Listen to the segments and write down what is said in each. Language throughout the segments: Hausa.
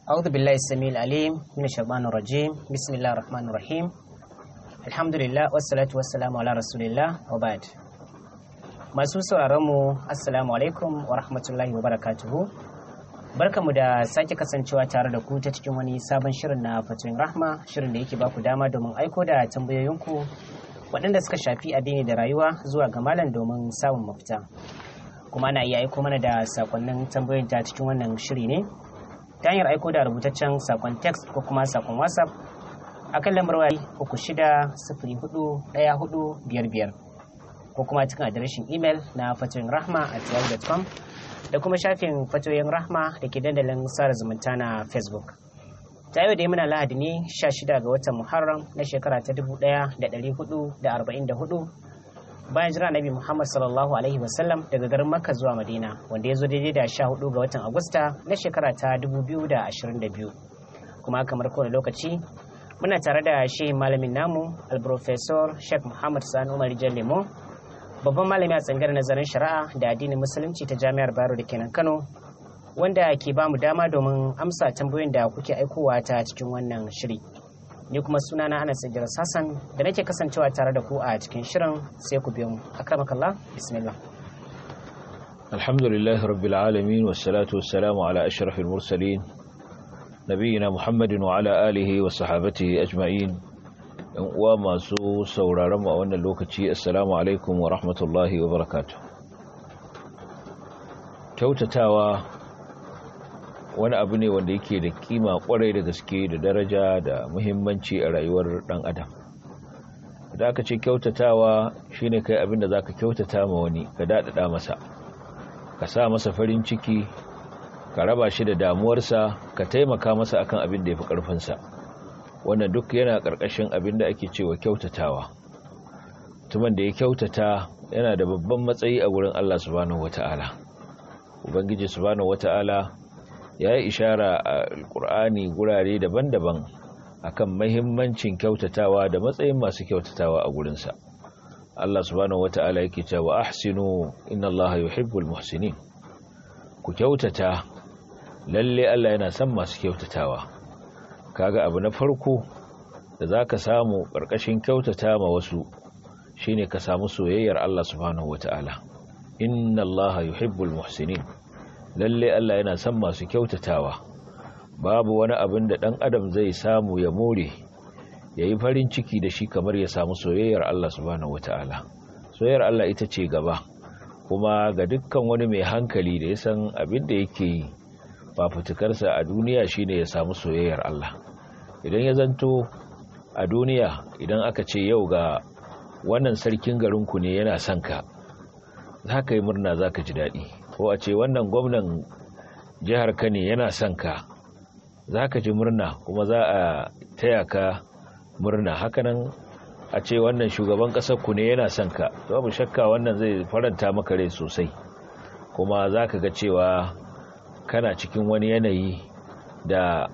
أعوذ بالله السميع العليم من الشيطان الرجيم بسم الله الرحمن الرحيم الحمد لله والصلاة والسلام على رسول الله وبعد masu sauraronmu assalamu alaikum wa rahmatullahi wa barakatuhu barkamu da sake kasancewa tare da ku ta cikin wani sabon shirin na fatoyin rahma shirin da yake baku dama domin aiko da tambayoyinku waɗanda suka shafi addini da rayuwa zuwa ga malam domin samun mafita kuma ana iya aiko mana da sakonnin tambayoyin ta cikin wannan shiri ne ta hanyar aiko da rubutaccen sakon text ko kuma sakon whatsapp a kan lambar waya uku shida sifiri hudu ɗaya hudu biyar biyar ko kuma cikin adireshin imel na fatoyin rahma a yahoo.com da kuma shafin fatoyin rahma da ke dandalin sada zumunta na facebook ta yau da muna lahadi ne 16 ga watan muharram na shekara ta 1444 bayan jira nabi muhammad sallallahu alaihi wasallam daga garin makka zuwa madina wanda ya zo daidai da 14 ga watan agusta na shekara ta 2022 kuma kamar kowane lokaci muna tare da shi malamin namu alprofesor sheikh muhammad sani umar lemo babban malami a tsangar nazarin shari'a da addinin musulunci ta jami'ar bayero da kenan kano wanda ke ba mu dama domin amsa tambayoyin da kuke aikowa ta cikin wannan shiri ni kuma suna na anas idris hassan da nake kasancewa tare da ku a cikin shirin sai ku biyo mu akramakallah bismillah alhamdulillah rabbil alamin wassalatu wassalamu ala ashrafil mursalin nabiyina muhammadin wa ala alihi wa sahabatihi ajma'in yan uwa masu sauraron mu a wannan lokaci assalamu alaikum wa rahmatullahi wa barakatuh kyautatawa wani abu ne wanda yake da kima kwarai da gaske da daraja da muhimmanci a rayuwar dan adam da aka ce kyautatawa shine kai abin da zaka kyautata ma wani ka dadada masa ka sa masa farin ciki ka raba shi da damuwarsa ka taimaka masa akan abin da yafi karfin sa wannan duk yana karkashin abin da ake cewa kyautatawa tuman da ya kyautata yana da babban matsayi a gurin Allah subhanahu wataala ubangiji subhanahu wataala ya yi ishara a alkur'ani gurare daban-daban akan mahimmancin kyautatawa da matsayin masu kyautatawa a gurinsa Allah subhanahu wata'ala yake cewa ahsinu inna Allah yuhibbul muhsinin ku kyautata lalle Allah yana son masu kyautatawa kaga abu na farko da zaka samu karkashin kyautata ma wasu shine ka samu soyayyar Allah subhanahu wata'ala inna Allah yuhibbul muhsinin lalle Allah yana son masu kyautatawa babu wani abin da ɗan adam zai samu ya more ya yi farin ciki da shi kamar ya samu soyayyar Allah subhanahu wata'ala soyayyar Allah ita ce gaba kuma ga dukkan wani mai hankali da ya san abin da yake yi fafutukarsa a duniya shine ya samu soyayyar Allah idan ya zanto a duniya idan aka ce yau ga wannan sarkin garinku ne yana son ka za ka yi murna za ka ji daɗi ko a ce wannan gwamnan jihar ka ne yana son ka za ka ji murna kuma za a taya ka murna hakanan a ce wannan shugaban ƙasar ku ne yana son ka babu shakka wannan zai faranta maka rai sosai kuma za ka ga cewa kana cikin wani yanayi da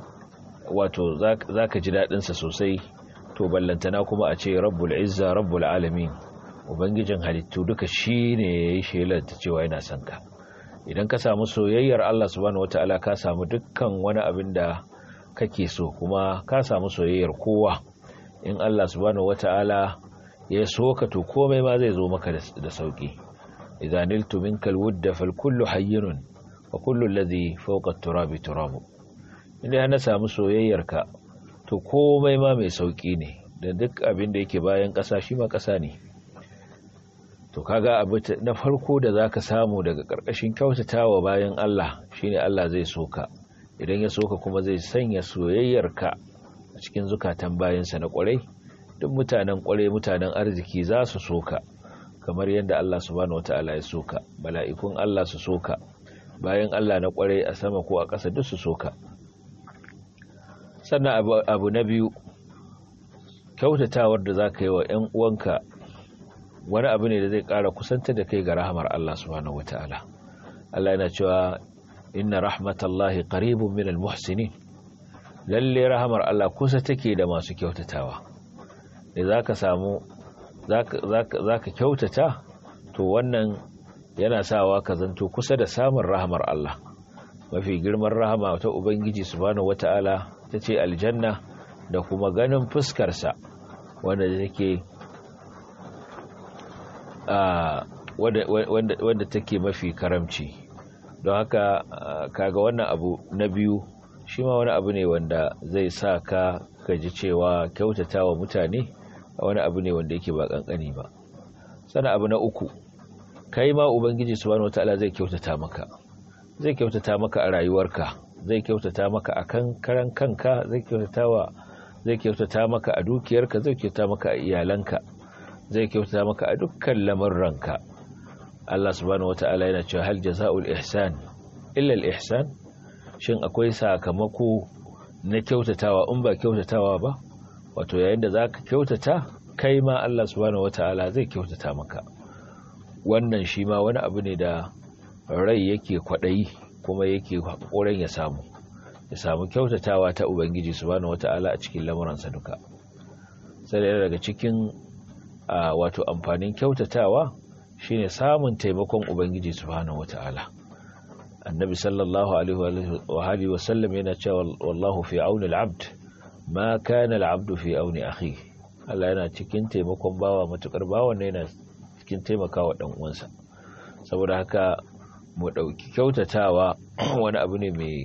wato za ka ji daɗinsa sosai to ballantana kuma a ce rabbul izza rabbul alamin ubangijin halittu duka shi ne ya yi shelar ta cewa yana son ka idan ka samu soyayyar Allah subhanahu wata'ala ka samu dukkan wani abin da kake so kuma ka samu soyayyar kowa in Allah subhanahu wata'ala ya so ka to komai ma zai zo maka da sauki idan niltu minkal wudda fal kullu hayyinun wa kullu alladhi fawqa at-turabi turabu inda na samu soyayyar ka to komai ma mai sauki ne da duk abin da yake bayan ƙasa shi ma ƙasa ne to kaga abu na farko da zaka samu daga karkashin kyautatawa bayan Allah shine Allah zai soka idan ya soka kuma zai sanya soyayyarka a cikin zukatan bayansa na kwarai duk mutanen kwarai mutanen arziki za su soka kamar yadda Allah subhanahu wataala ya soka mala'ikun Allah su soka bayan Allah na kwarai a sama ko a ƙasa duk su soka sannan abu, abu na biyu kyautatawar da zaka yi wa 'yan uwanka wani abu ne da zai ƙara kusanta da kai ga rahamar Allah subhanahu wata'ala Allah yana cewa inna rahmatallahi qaribun minal muhsinin lalle rahamar Allah kusa take da masu kyautatawa da zaka samu zaka kyautata to wannan yana sawa ka zanto kusa da samun rahamar Allah mafi girman rahama ta ubangiji subhanahu wata'ala ta ce aljanna da kuma ganin fuskarsa wanda take wanda take mafi karamci don haka kaga wannan abu na biyu shi ma wani abu ne wanda zai sa ka gaji cewa kyautata wa mutane wani abu ne wanda yake ba kankani ba sana abu na uku kai ma ubangiji subhanahu wataala zai kyautata maka zai kyautata maka a rayuwarka zai kyautata maka a kan karan kanka zai kyautata wa zai kyautata maka a dukiyarka zai kyautata maka a iyalanka zai kyautata maka a dukkan lamurranka Allah subhanahu wataala yana cewa hal jazaa'ul ihsan illa al ihsan shin akwai sakamako na kyautatawa in ba kyautatawa ba wato yayin da zaka kyautata kai ma Allah subhanahu wataala zai kyautata maka wannan shi ma wani abu ne da rai yake kwaɗayi kuma yake haƙorin ya samu ya samu kyautatawa ta ubangiji subhanahu wata'ala a cikin lamuransa duka sai daga cikin wato amfanin kyautatawa shine samun taimakon ubangiji subhanahu wata'ala annabi sallallahu alaihi wa sallam yana cewa wallahu fi auni al-abd ma kana al-abdu fi auni akhi Allah yana cikin taimakon bawa matukar bawa ne yana cikin taimakawa dan uwansa saboda haka mu ɗauki kyautatawa wani abu ne mai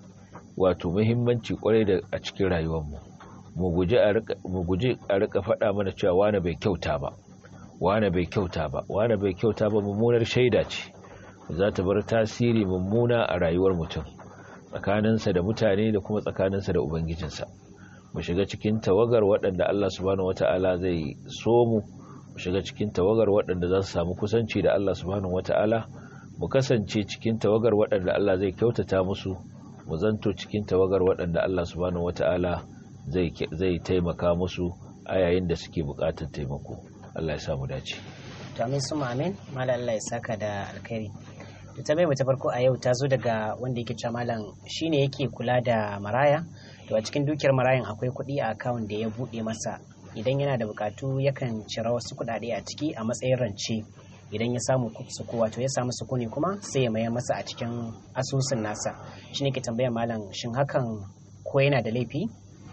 wato muhimmanci kwarai da a cikin rayuwarmu mu guji a rika faɗa mana cewa wane bai kyauta ba wane bai kyauta ba wane bai kyauta ba mummunar shaida ce za ta bar tasiri mummuna a rayuwar mutum tsakaninsa da mutane da kuma tsakaninsa da ubangijinsa mu shiga cikin tawagar waɗanda Allah subhanahu wata'ala zai so mu mu shiga cikin tawagar waɗanda za su samu kusanci da Allah subhanahu wata'ala mu kasance cikin tawagar waɗanda Allah zai kyautata musu mu zanto cikin tawagar waɗanda Allah subhanahu wata'ala zai zai taimaka musu a yayin da suke buƙatar taimako Allah ya samu dace to amin su amin mallam Allah ya saka da alkhairi to ta ta farko a yau ta zo daga wanda yake cewa malam shine yake kula da maraya to a cikin dukiyar marayan akwai kuɗi a akawun da ya buɗe masa idan yana da bukatu yakan cira wasu kuɗaɗe a ciki a matsayin rance idan ya samu suku wato ya samu sukuni kuma sai ya mayar masa a cikin asusun nasa shi ne ke tambayar malam shin hakan ko yana da laifi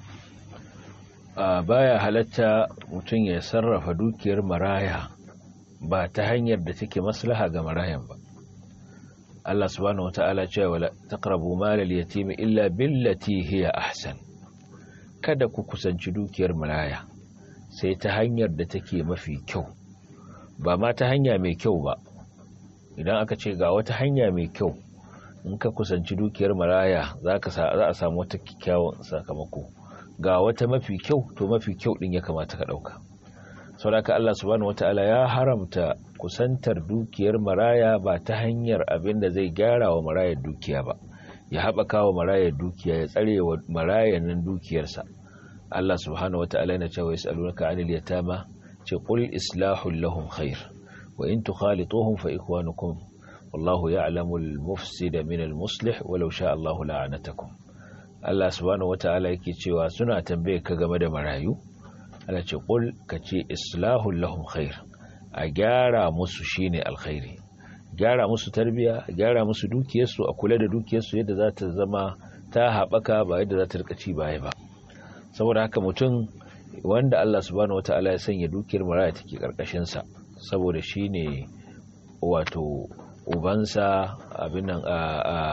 a baya halatta mutum ya sarrafa dukiyar maraya ba ta hanyar da take maslaha ga marayan ba Allah subhanahu wata'ala cewa wala taqrabu malal yatimi illa billati hiya ahsan kada ku kusanci dukiyar maraya sai ta hanyar da take mafi kyau ba ma ta hanya mai kyau ba idan aka ce ga wata hanya mai kyau in ka kusanci dukiyar maraya za a samu wata kyakkyawan sakamako ga wata mafi kyau to mafi kyau din ya kamata ka ɗauka sauraka Allah subhanahu wata'ala ya haramta kusantar dukiyar maraya ba ta hanyar abin da zai gyara wa marayar dukiya ba ya haɓaka wa marayar dukiya ya tsare wa marayar nan dukiyarsa Allah subhanahu wata'ala yana cewa yas'alunaka 'anil yatama ce qul islahul lahum khair wa in tukhalituhum fa ikwanukum wallahu ya'lamu al-mufsida min al-muslih walau sha Allahu la'anatakum Allah subhanahu wata'ala yake cewa suna tambaye ka game da marayu Allah ce qul kace islahul lahum khair a gyara musu shine alkhairi gyara musu tarbiya gyara musu dukiyarsu a kula da dukiyarsu yadda za ta zama ta haɓaka ba yadda za ta rika ci baya ba saboda haka mutum wanda Allah subhanahu wata'ala ya sanya dukiyar maraya take karkashin sa saboda shine wato ubansa abin nan a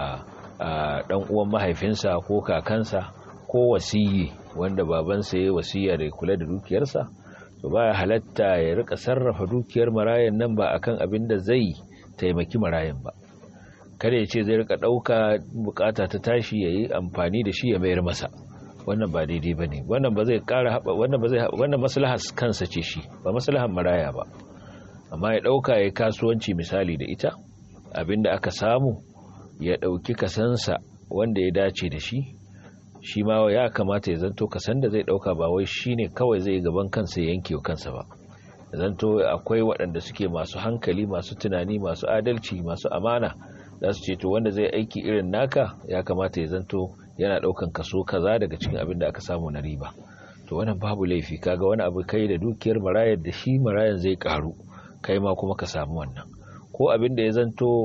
a dan uwan mahaifinsa ko kakansa ko wasiyi wanda babansa ya wasiya da kula da dukiyarsa to baya halatta ya rika sarrafa dukiyar marayan nan ba akan abin da zai taimaki marayan ba kada ya ce zai rika dauka bukata ta tashi yayi amfani da shi ya mayar masa wannan ba daidai bane wannan ba zai kara haba wannan ba zai wannan maslahar kansa ce shi ba maslahar maraya ba amma ya dauka yayi kasuwanci misali da ita abinda aka samu ya dauki kasansa wanda ya dace da shi shi ma ya kamata ya zanto kasan da zai dauka ba wai shine kawai zai gaban kansa ya yanke kansa ba zanto akwai waɗanda suke masu hankali masu tunani masu adalci masu amana za su ce to wanda zai aiki irin naka ya kamata ya zanto yana daukan kaso kaza daga cikin abin da aka samu na riba to wannan babu laifi kaga wani abu kai da dukiyar marayar da shi marayan zai karu kai ma kuma ka samu wannan ko abin da ya zanto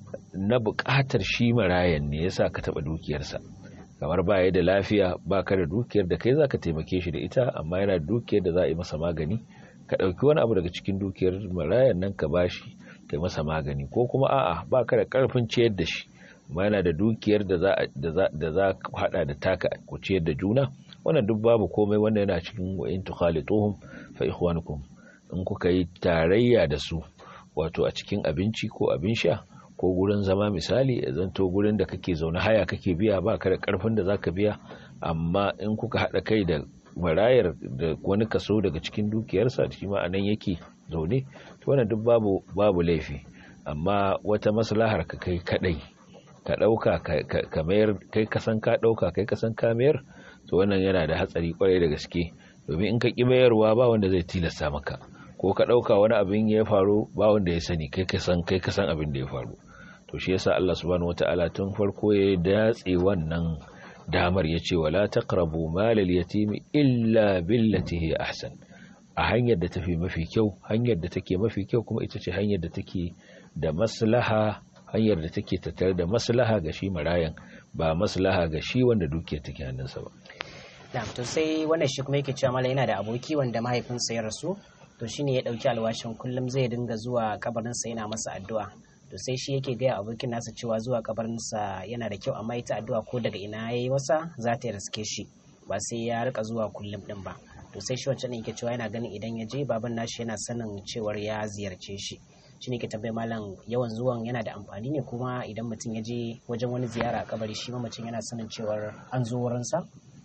na buƙatar shi marayan ne yasa ka taɓa dukiyarsa kamar ba ya da lafiya ba ka da dukiyar da kai za ka taimake shi da ita amma yana da dukiyar da za a yi masa magani ka ɗauki wani abu daga cikin dukiyar marayan nan ka bashi ka yi masa magani ko kuma a'a ba ka da ƙarfin ciyar da shi amma yana da dukiyar da za ka haɗa da taka ku ciyar da juna wannan duk babu komai wanda yana cikin wa'in tukhalituhum fa ikhwanukum in kuka yi tarayya da su wato a cikin abinci ko abin sha ko gurin zama misali ya zanto gurin da kake zaune haya kake biya ba ka da karfin da zaka biya amma in kuka haɗa kai da marayar da wani kaso daga cikin dukiyarsa shi ma anan yake zaune to wannan duk babu babu laifi amma wata maslahar ka kai kadai ka dauka ka mayar kai kasan ka dauka kai kasan ka mayar to wannan yana da hatsari kwarai da gaske domin in ka ki mayarwa ba wanda zai tilasta maka ko ka dauka wani abin ya faru ba wanda ya sani kai kasan kai kasan abin da ya faru to shi yasa Allah subhanahu wataala tun farko ya datse wannan damar yace wala taqrabu malal yatimi illa billati hi ahsan a hanyar da tafi mafi kyau hanyar da take mafi kyau kuma ita ce hanyar da take da maslaha hanyar da take tattare da maslaha ga shi marayan ba maslaha ga shi wanda dukiyar take hannunsa ba na to sai wannan shi kuma yake cewa mala yana da aboki wanda mahaifinsa ya rasu to shine ya dauki alwashin kullum zai dinga zuwa kabarinsa yana masa addu'a to sai shi yake gaya abokin nasa cewa zuwa kabarinsa yana da kyau amma ita addu'a ko daga ina yayi masa za ta riske shi ba sai ya rika zuwa kullum din ba to sai shi wancan yake cewa yana ganin idan ya je baban nashi yana sanin cewar ya ziyarce shi shi ne ke tambayi malam yawan zuwan yana da amfani ne kuma idan mutum ya je wajen wani ziyara a kabari shi mamacin yana sanin cewar an zo wurinsa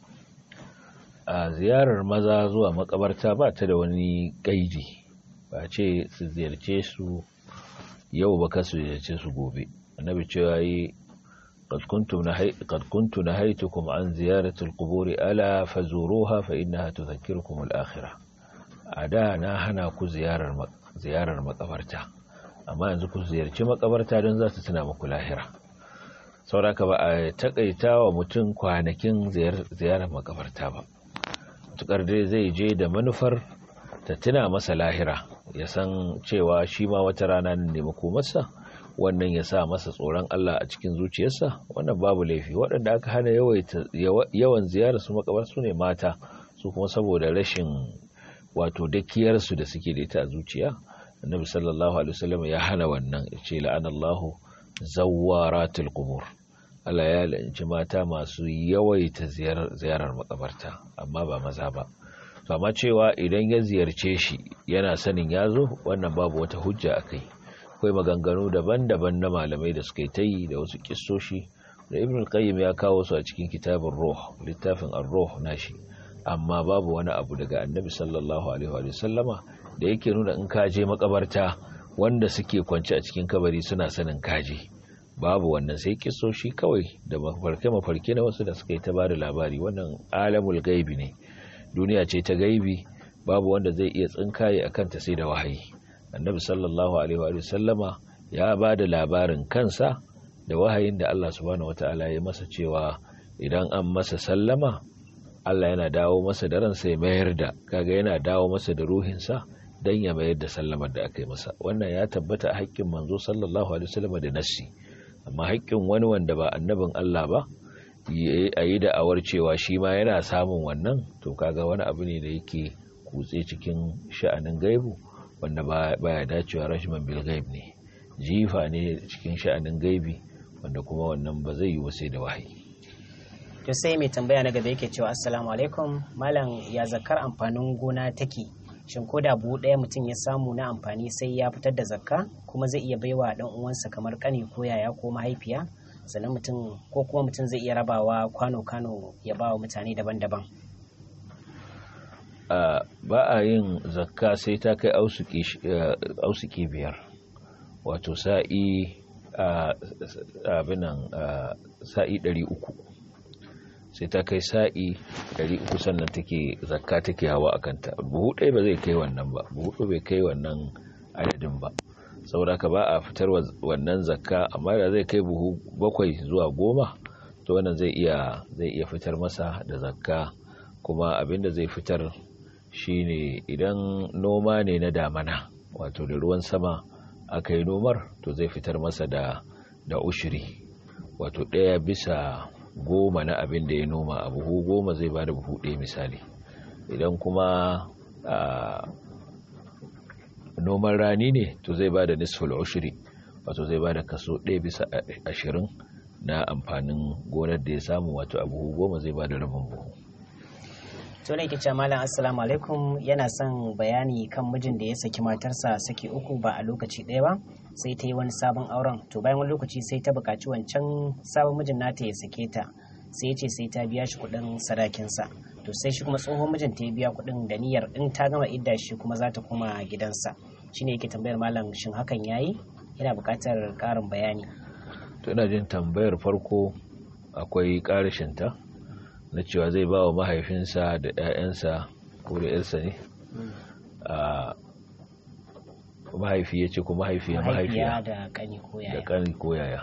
a ziyarar maza zuwa makabarta ba ta da wani gaiji ba ce su ziyarce su yau ba kasu ziyarce su gobe annabi cewa yi قد كنت نهيتكم عن زيارة القبور ألا فزوروها فإنها تذكركم الآخرة أدا ناهنا كو زيارة زيارة مقبرتا أما yanzu ku ziyarci makabarta don za ta tuna muku lahira sauraka ba a takaita wa mutum kwanakin ziyarar makabarta ba tukar dai zai je da manufar ta tuna masa lahira ya san cewa shi ma wata rana ne makomarsa wannan ya sa masa tsoron Allah a cikin zuciyarsa wannan babu laifi waɗanda aka hana yawan ziyarar su makabar su ne mata su kuma saboda rashin wato dakiyarsu da suke da ita a zuciya annabi sallallahu alaihi wasallam ya hana wannan ya ce la'anallahu zawaratul qubur Allah ya la'anci mata masu yawaita ziyarar makabarta amma ba maza ba to amma cewa idan ya ziyarce shi yana sanin ya zo wannan babu wata hujja akai akwai maganganu daban-daban na malamai da suka yi ta yi da wasu kissoshi da ibn al-qayyim ya kawo su a cikin kitabin ruh littafin ar-ruh nashi amma babu wani abu daga annabi sallallahu alaihi wa sallama da yake nuna in ka je makabarta wanda suke kwance a cikin kabari suna sanin kaje babu wannan sai kissoshi kawai da mafarke mafarke na wasu da suka yi ta bada labari wannan alamul gaibi ne duniya ce ta gaibi babu wanda zai iya tsinkaye akan ta sai da wahayi annabi sallallahu alaihi wa sallama ya ba da labarin kansa da wahayin da Allah subhanahu wataala ya masa cewa idan an masa sallama Allah yana dawo masa da ransa ya mayar da kaga yana dawo masa da ruhinsa dan ya mayar da sallamar da aka yi masa wannan ya tabbata a haƙƙin manzo sallallahu alaihi wasallam da nassi amma haƙƙin wani wanda ba annabin Allah ba a yi da'awar cewa shi ma yana samun wannan to kaga wani abu ne da yake kutse cikin sha'anin gaibu wanda baya dacewa rashman bil gaib ne jifa ne cikin sha'anin gaibi wanda kuma wannan ba zai yi wasai da wahayi to sai mai tambaya na gaba yake cewa assalamu alaikum malam ya zakar amfanin gona take shin ko da buhu ɗaya mutum ya samu na amfani sai ya fitar da zakka kuma zai iya baiwa ɗan uwansa kamar ƙani ko yaya ko mahaifiya sannan mutum ko kuma mutum zai iya rabawa kwano-kwano ya ba wa mutane daban-daban ba a yin zakka sai ta kai ausuki biyar wato sa'i abinan sa'i ɗari uku sai ta kai sa'i ɗari uku sannan take zakka take hawa a kanta buhu ɗaya ba zai kai wannan ba buhu ɗaya bai kai wannan adadin ba saboda ka ba a fitar wannan zakka amma da zai kai buhu bakwai zuwa goma to wannan zai iya zai iya fitar masa da zakka kuma abinda zai fitar shine idan noma ne na damana wato da ruwan sama aka yi nomar to zai fitar masa da da ushiri wato ɗaya bisa goma na abin da ya noma a buhu goma zai ba da buhu ɗaya misali idan kuma noman rani ne to zai ba da nisful ushiri wato zai ba da kaso ɗaya bisa ashirin na amfanin gonar da ya samu wato a buhu goma zai ba da rabin buhu to ne ke malam assalamu alaikum yana son bayani kan mijin da ya saki matarsa saki uku ba a lokaci ɗaya ba sai ta yi wani sabon auren to bayan wani lokaci sai ta buƙaci wancan sabon mijin nata ya sake ta sai ya ce sai ta biya shi kuɗin sadakinsa to sai shi kuma tsohon mijin ta ya biya kuɗin da niyyar in ta gama idda shi kuma za ta koma gidansa shine yake tambayar malam shin hakan yayi yana buƙatar ƙarin bayani to ina jin tambayar farko akwai ƙarashinta na cewa zai ba wa mahaifinsa da 'ya'yansa ko da 'yarsa ne a mahaifi ya ce ko mahaifiya mahaifiya da kani ko da yaya kani ko yaya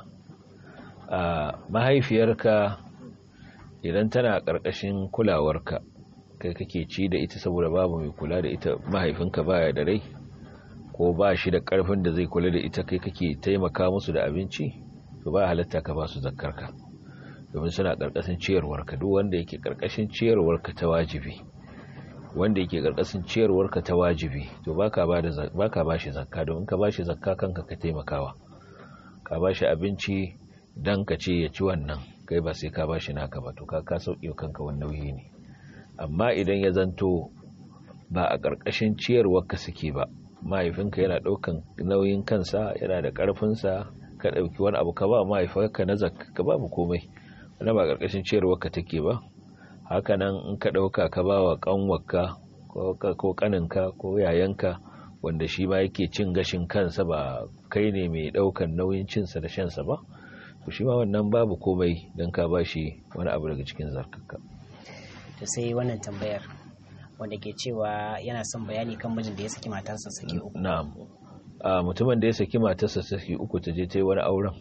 a mahaifiyarka idan tana ƙarƙashin kulawarka kai kake ci da ita saboda babu mai kula da ita mahaifinka baya da rai ko ba shi da ƙarfin da zai kula da ita kai kake taimaka musu da abinci to ba halatta ka ba su zakkarka domin suna ƙarƙashin ciyarwarka duk wanda yake ƙarƙashin ciyarwarka ta wajibi wanda yake ƙarƙashin ciyarwarka ta wajibi to baka ba da baka ba shi zakka domin ka ba shi zakka kanka ka taimakawa ka ba shi abinci dan ka ce ya ci wannan kai ba sai ka ba shi naka ba to ka ka sauke kanka wannan nauyi ne amma idan ya zanto ba a ƙarƙashin ciyarwarka suke ba mahaifinka yana ɗaukan nauyin kansa yana da ƙarfinsa ka ɗauki wani abu ka ba mahaifinka na zakka ka babu komai wani ba ƙarƙashin ciyarwarka take ba hakanan in ka ɗauka ka ba wa ƙanwarka ko ƙaninka ko yayanka wanda shi ma yake cin gashin kansa ba kai ne mai ɗaukan nauyin cinsa da shansa ba to shi ma wannan babu komai don ka ba shi wani abu daga cikin zarkaka to sai wannan tambayar wanda ke cewa yana son bayani kan mijin da ya saki matarsa saki uku na'am a mutumin da ya saki matarsa saki uku ta je ta yi wani auren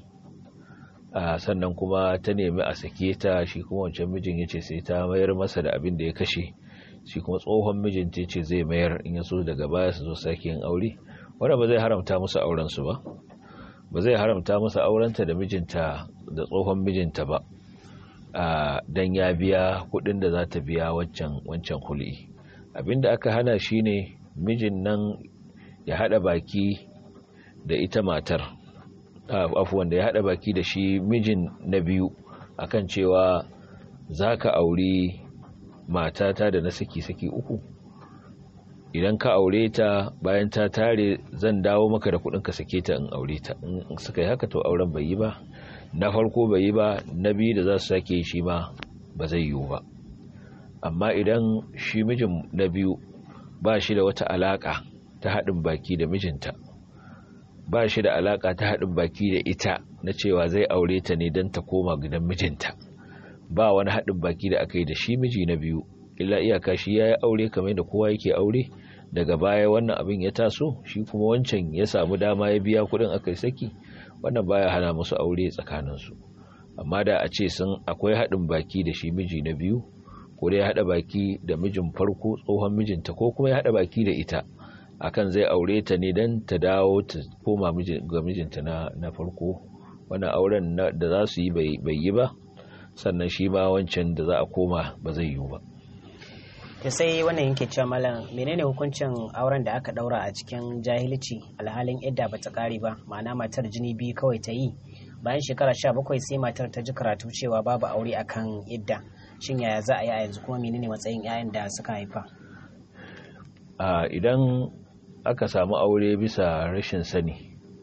a sannan kuma ta nemi a sake ta shi kuma wancan mijin ya ce sai ta mayar masa da abin da ya kashe shi kuma tsohon mijin ta ce zai mayar in ya so daga baya su zo sake yin aure wanda ba zai haramta musu auren su ba ba zai haramta musu aurenta da mijinta da tsohon mijinta ba a dan ya biya kuɗin da za ta biya wancan wancan hul'i abinda aka hana shine mijin nan ya hada baki da ita matar afuwan da ya hada baki da shi mijin na biyu akan cewa za ka auri matata da na saki-saki uku idan ka aure ta bayan ta tare zan dawo maka da kudin ka sake ta in aure ta in suka yi haka to auren bai yi ba na farko bai yi ba na biyu da za su sake shi ma ba zai yiwu ba amma idan shi mijin na biyu ba shi da wata alaka ta haɗin baki da mijinta ba shi da alaka ta haɗin baki da ita na cewa zai aure ta ne don ta koma gidan mijinta ba wani haɗin baki da aka yi da shi miji na biyu illa iyaka shi ya yi aure kamar da kowa yake aure daga baya wannan abin ya taso shi kuma wancan ya samu dama ya biya kuɗin aka saki wannan baya hana musu aure tsakaninsu amma da a ce sun akwai haɗin baki da shi miji na biyu ko dai ya haɗa baki da mijin farko tsohon mijinta ko kuma ya haɗa baki da ita akan zai aure ta ne don ta dawo ta koma ga mijinta na farko wannan auren da za su yi bai yi ba sannan shi ma wancan da za a koma ba zai yiwu ba to sai wannan yanke cewa malam menene hukuncin auren da aka daura a cikin jahilci alhalin idda ba ta kare ba ma'ana matar jini biyu kawai ta yi bayan shekara sha bakwai sai matar ta ji karatu cewa babu aure akan idda shin yaya za a yi a yanzu kuma menene matsayin 'ya'yan da suka haifa a idan aka samu aure bisa rashin sani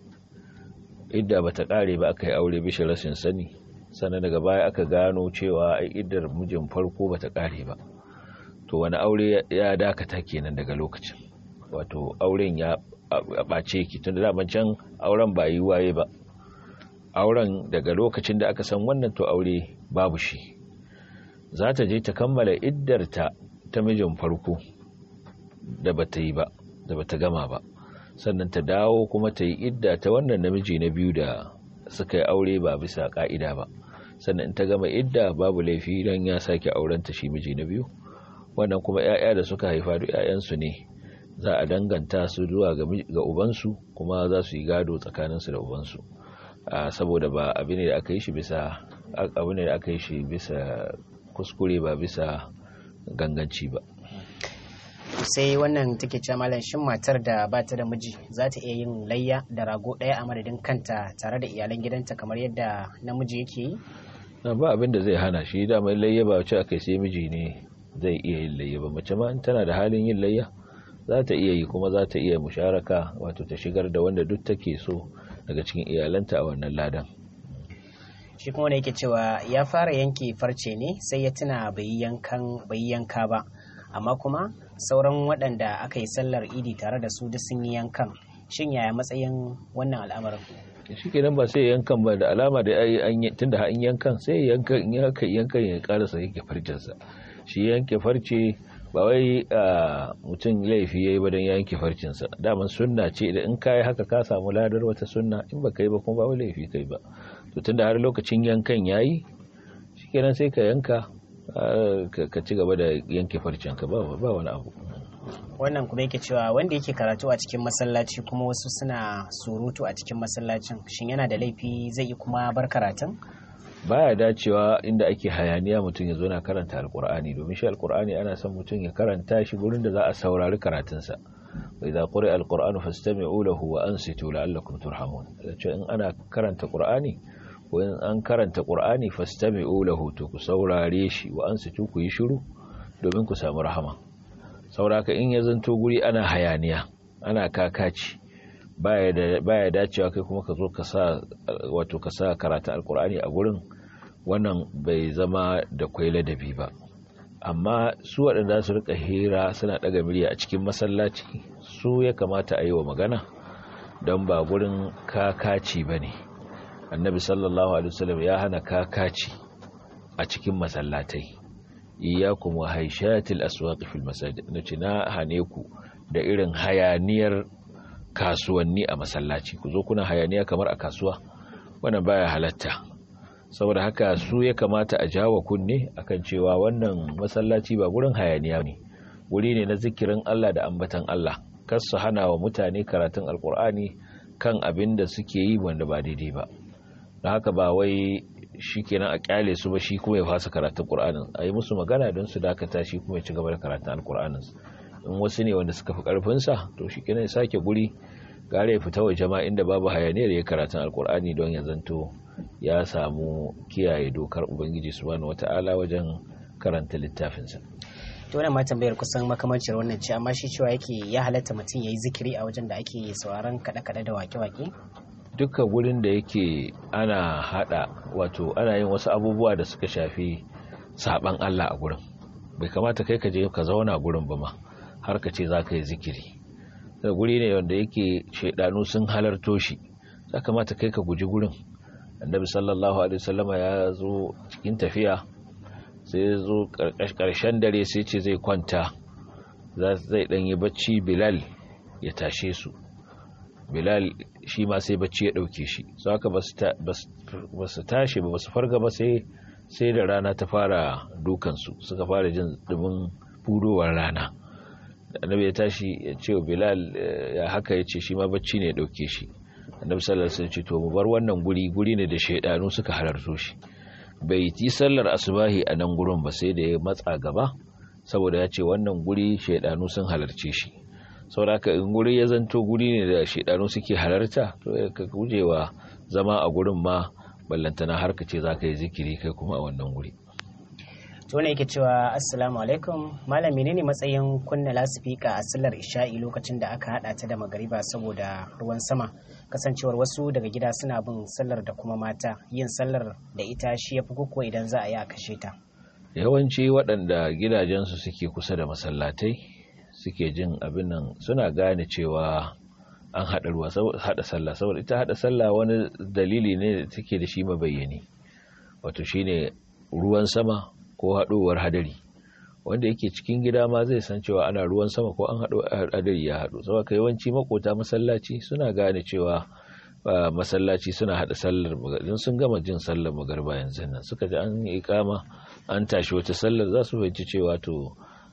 idda bata kare ba aka yi aure bisa rashin sani sannan daga baya aka gano cewa ai iddar mijin farko bata kare ba to wani aure ya dakata kenan daga lokacin wato auren ya ɓace ki tun da daman can auren ba yi waye ba auren daga lokacin da aka san wannan to aure babu shi za ta je ta kammala iddarta ta mijin farko da bata yi ba da bata gama ba sannan ta dawo kuma ta yi idda ta wannan namiji na biyu da suka yi aure ba bisa ka'ida ba sannan ta gama idda babu laifi don ya sake aurenta shi miji na biyu wannan kuma 'ya'ya da suka haifa duk 'ya'yansu ne za a danganta su zuwa ga ubansu kuma za su yi gado tsakaninsu da ubansu saboda ba abu ne da aka yi shi bisa abu ne da aka yi shi bisa kuskure ba bisa ganganci ba sai wannan take cewa malam shin matar da ba ta da miji za ta iya yin layya da rago ɗaya a madadin kanta tare da iyalan gidanta kamar yadda namiji yake yi na ba abin da zai hana shi da mai layya ba wacce aka sai miji ne zai iya yin layya ba mace ma in tana da halin yin layya za ta iya yi kuma za ta iya musharaka wato ta shigar da wanda duk take so daga cikin iyalanta a wannan ladan shi kuma yake cewa ya fara yanke farce ne sai ya tuna bai yanka ba amma kuma sauran waɗanda aka yi sallar idi tare da su duk sun yi yankan shin yaya matsayin wannan al'amarin shi kenan ba sai yankan ba da alama da ai tun da an yankan sai yankan in haka yankan ya karasa yake farcensa shi yanke farce ba wai mutum laifi yayi ba don ya yanke farcinsa daman sunna ce da in kai haka ka samu ladar wata sunna in ba kai ba kuma ba wai laifi kai ba to tunda har lokacin yankan yayi shikenan sai ka yanka ka ci gaba da yanke farcinka ba ba wani abu wannan kuma yake cewa wanda yake karatu a cikin masallaci kuma wasu suna surutu a cikin masallacin shin yana da laifi zai yi kuma bar karatun baya dacewa inda ake hayaniya mutum ya zo na karanta alkur'ani domin shi alkur'ani ana son mutum ya karanta shi gurin da za a saurari karatunsa wa idza quri'a alqur'anu fastami'u lahu wa ansitu la'allakum turhamun ce in ana karanta qur'ani ko in an karanta qur'ani fastami'u lahu to ku saurare shi wa ansitu ku yi shiru domin ku samu rahama sauraka in ya zanto guri ana hayaniya ana kakaci baya dacewa kai kuma ka zo ka sa wato ka sa karatu alkur'ani a gurin wannan bai zama da kwai ladabi ba amma su waɗanda su rika hira suna ɗaga murya a cikin masallaci su ya kamata a yi wa magana don ba gurin kakaci ba ne annabi sallallahu alaihi wasallam ya hana kakaci a cikin masallatai iyakum wa haishatil aswaq fil masajid nace na hane ku da irin hayaniyar kasuwanni a masallaci ku zo kuna hayaniya kamar a kasuwa wannan baya halatta saboda haka su ya kamata a jawo kunne akan cewa wannan masallaci ba gurin hayaniya ne wuri ne na zikirin Allah da ambatan Allah kar su hana wa mutane karatun alkur'ani kan abin da suke yi wanda ba daidai ba don haka ba wai shi kenan a kyale su ba shi kuma ya fasa karatun qur'anin a yi musu magana don su dakata shi kuma ya ci gaba da karatun alkur'anin in wasu ne wanda suka fi karfinsa to shi kenan ya sake guri gare ya fita waje ma inda babu hayaniyar ya karatun alkur'ani don ya zanto ya samu kiyaye dokar ubangiji subhanahu wata'ala wajen karanta littafinsa to wannan ma tambayar kusan makamancin wannan ce amma shi cewa yake ya halatta mutum ya yi zikiri a wajen da ake sauraron kaɗe-kaɗe da wake-wake dukkan gurin da yake ana hada wato ana yin wasu abubuwa da suka shafi saban Allah a gurin bai kamata kai ka je ka zauna gurin ba ma har ka ce za ka yi zikiri da guri ne wanda yake shaidanu sun halarto shi ya kamata kai ka guji gurin annabi sallallahu alaihi wasallama ya zo cikin tafiya sai ya zo karshen dare sai ce zai kwanta zai dan yi bacci bilal ya tashe su bilal shi ma sai bacci ya dauke shi su haka ba su tashi ba su farga ba sai sai da rana ta fara dukansu suka fara jin dumin fudowar rana annabi ya tashi ya ce wa bilal ya haka ya ce shi ma bacci ne ya dauke shi annabi sallallahu alaihi wasallam to mu bar wannan guri guri ne da shaidanu suka halarto shi bai yi sallar asubahi a nan gurin ba sai da ya matsa gaba saboda ya ce wannan guri shaidanu sun halarce shi saboda haka in guri ya zanto guri ne da shaidanu suke halarta to ka gujewa zama a gurin ma ballantana har ka ce zaka yi zikiri kai kuma a wannan guri to ne yake cewa assalamu alaikum malam menene matsayin kunna lasifika a sallar isha'i lokacin da aka hada ta da magariba saboda ruwan sama kasancewar wasu daga gida suna bin sallar da kuma mata yin sallar da ita shi ya fi koko idan za a yi a kashe ta yawanci waɗanda gidajensu suke kusa da masallatai suke jin abin nan suna gane cewa an haɗa ruwa haɗa sallah saboda ita haɗa sallah wani dalili ne da take da shi mabayyani wato shine ruwan sama ko haɗowar hadari wanda yake cikin gida ma zai san cewa ana ruwan sama ko an haɗo hadari ya haɗu saboda yawanci makota masallaci suna gane cewa masallaci suna haɗa sallar magarba sun gama jin sallar magarba yanzu nan suka ji an yi ikama an tashi wata sallar za su fahimci cewa to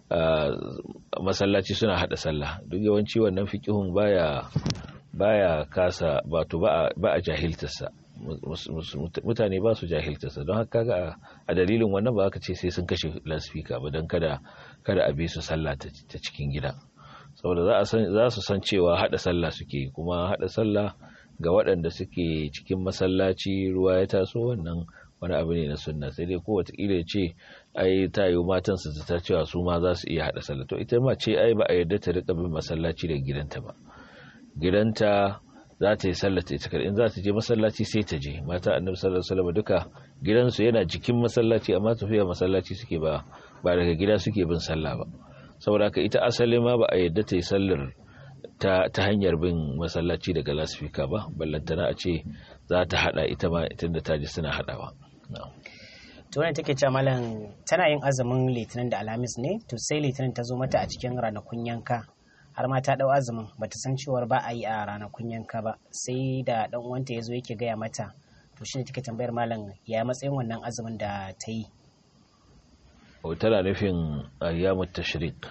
masallaci suna haɗa sallah duk yawanci wannan fiƙihun baya baya kasa wato ba a jahiltarsa mutane ba su jahiltarsa don haka ga a dalilin wannan ba aka ce sai sun kashe lasfika ba don kada kada a bi su sallah ta cikin gida saboda za su san cewa hada sallah suke kuma hada sallah ga waɗanda suke cikin masallaci ruwa ya taso wannan wani abu ne na sunna sai dai kowace ya ce ai ta yi matan su ta cewa su ma za su iya hada sallah to ita ma ce ai ba a yarda ta rika bin masallaci da gidanta ba gidanta za ta yi sallata ita in za ta je masallaci sai ta je mata annabi sallallahu alaihi wasallam duka gidansu yana jikin masallaci amma tafiya masallaci suke ba ba daga gida suke bin sallah ba saboda haka ita asali ma ba a yadda ta yi sallar ta, ta hanyar bin masallaci daga lasfika ba ballantana a ce za ta hada ita ma ita da ta ji suna hadawa to wannan take cewa malam tana yin azumin litinin da alhamis ne to sai litinin ta zo mata a cikin ranakun yanka har ma ta dau azumin bata san cewar ba a yi a ranakun yanka ba sai da dan uwanta ya zo yake gaya mata to shine take tambayar malam ya matsayin wannan azumin da ta yi tana nufin ayyamut tashrik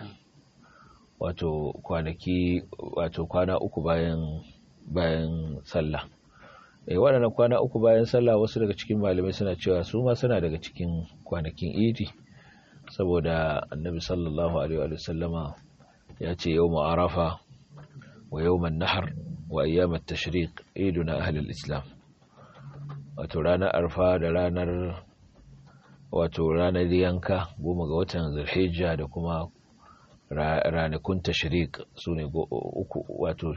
wato kwanaki wato kwana uku bayan bayan sallah eh waɗannan kwana uku bayan sallah wasu daga cikin malamai suna cewa su ma suna daga cikin kwanakin idi saboda annabi sallallahu alaihi wa sallama ya ce yau arafa wa yau nahar wa ayyamat tashriq iduna ahlul islam wato ranar arfa da ranar wato ranar yanka goma ga watan zulhijja da kuma ranakun tashriq su ne uku wato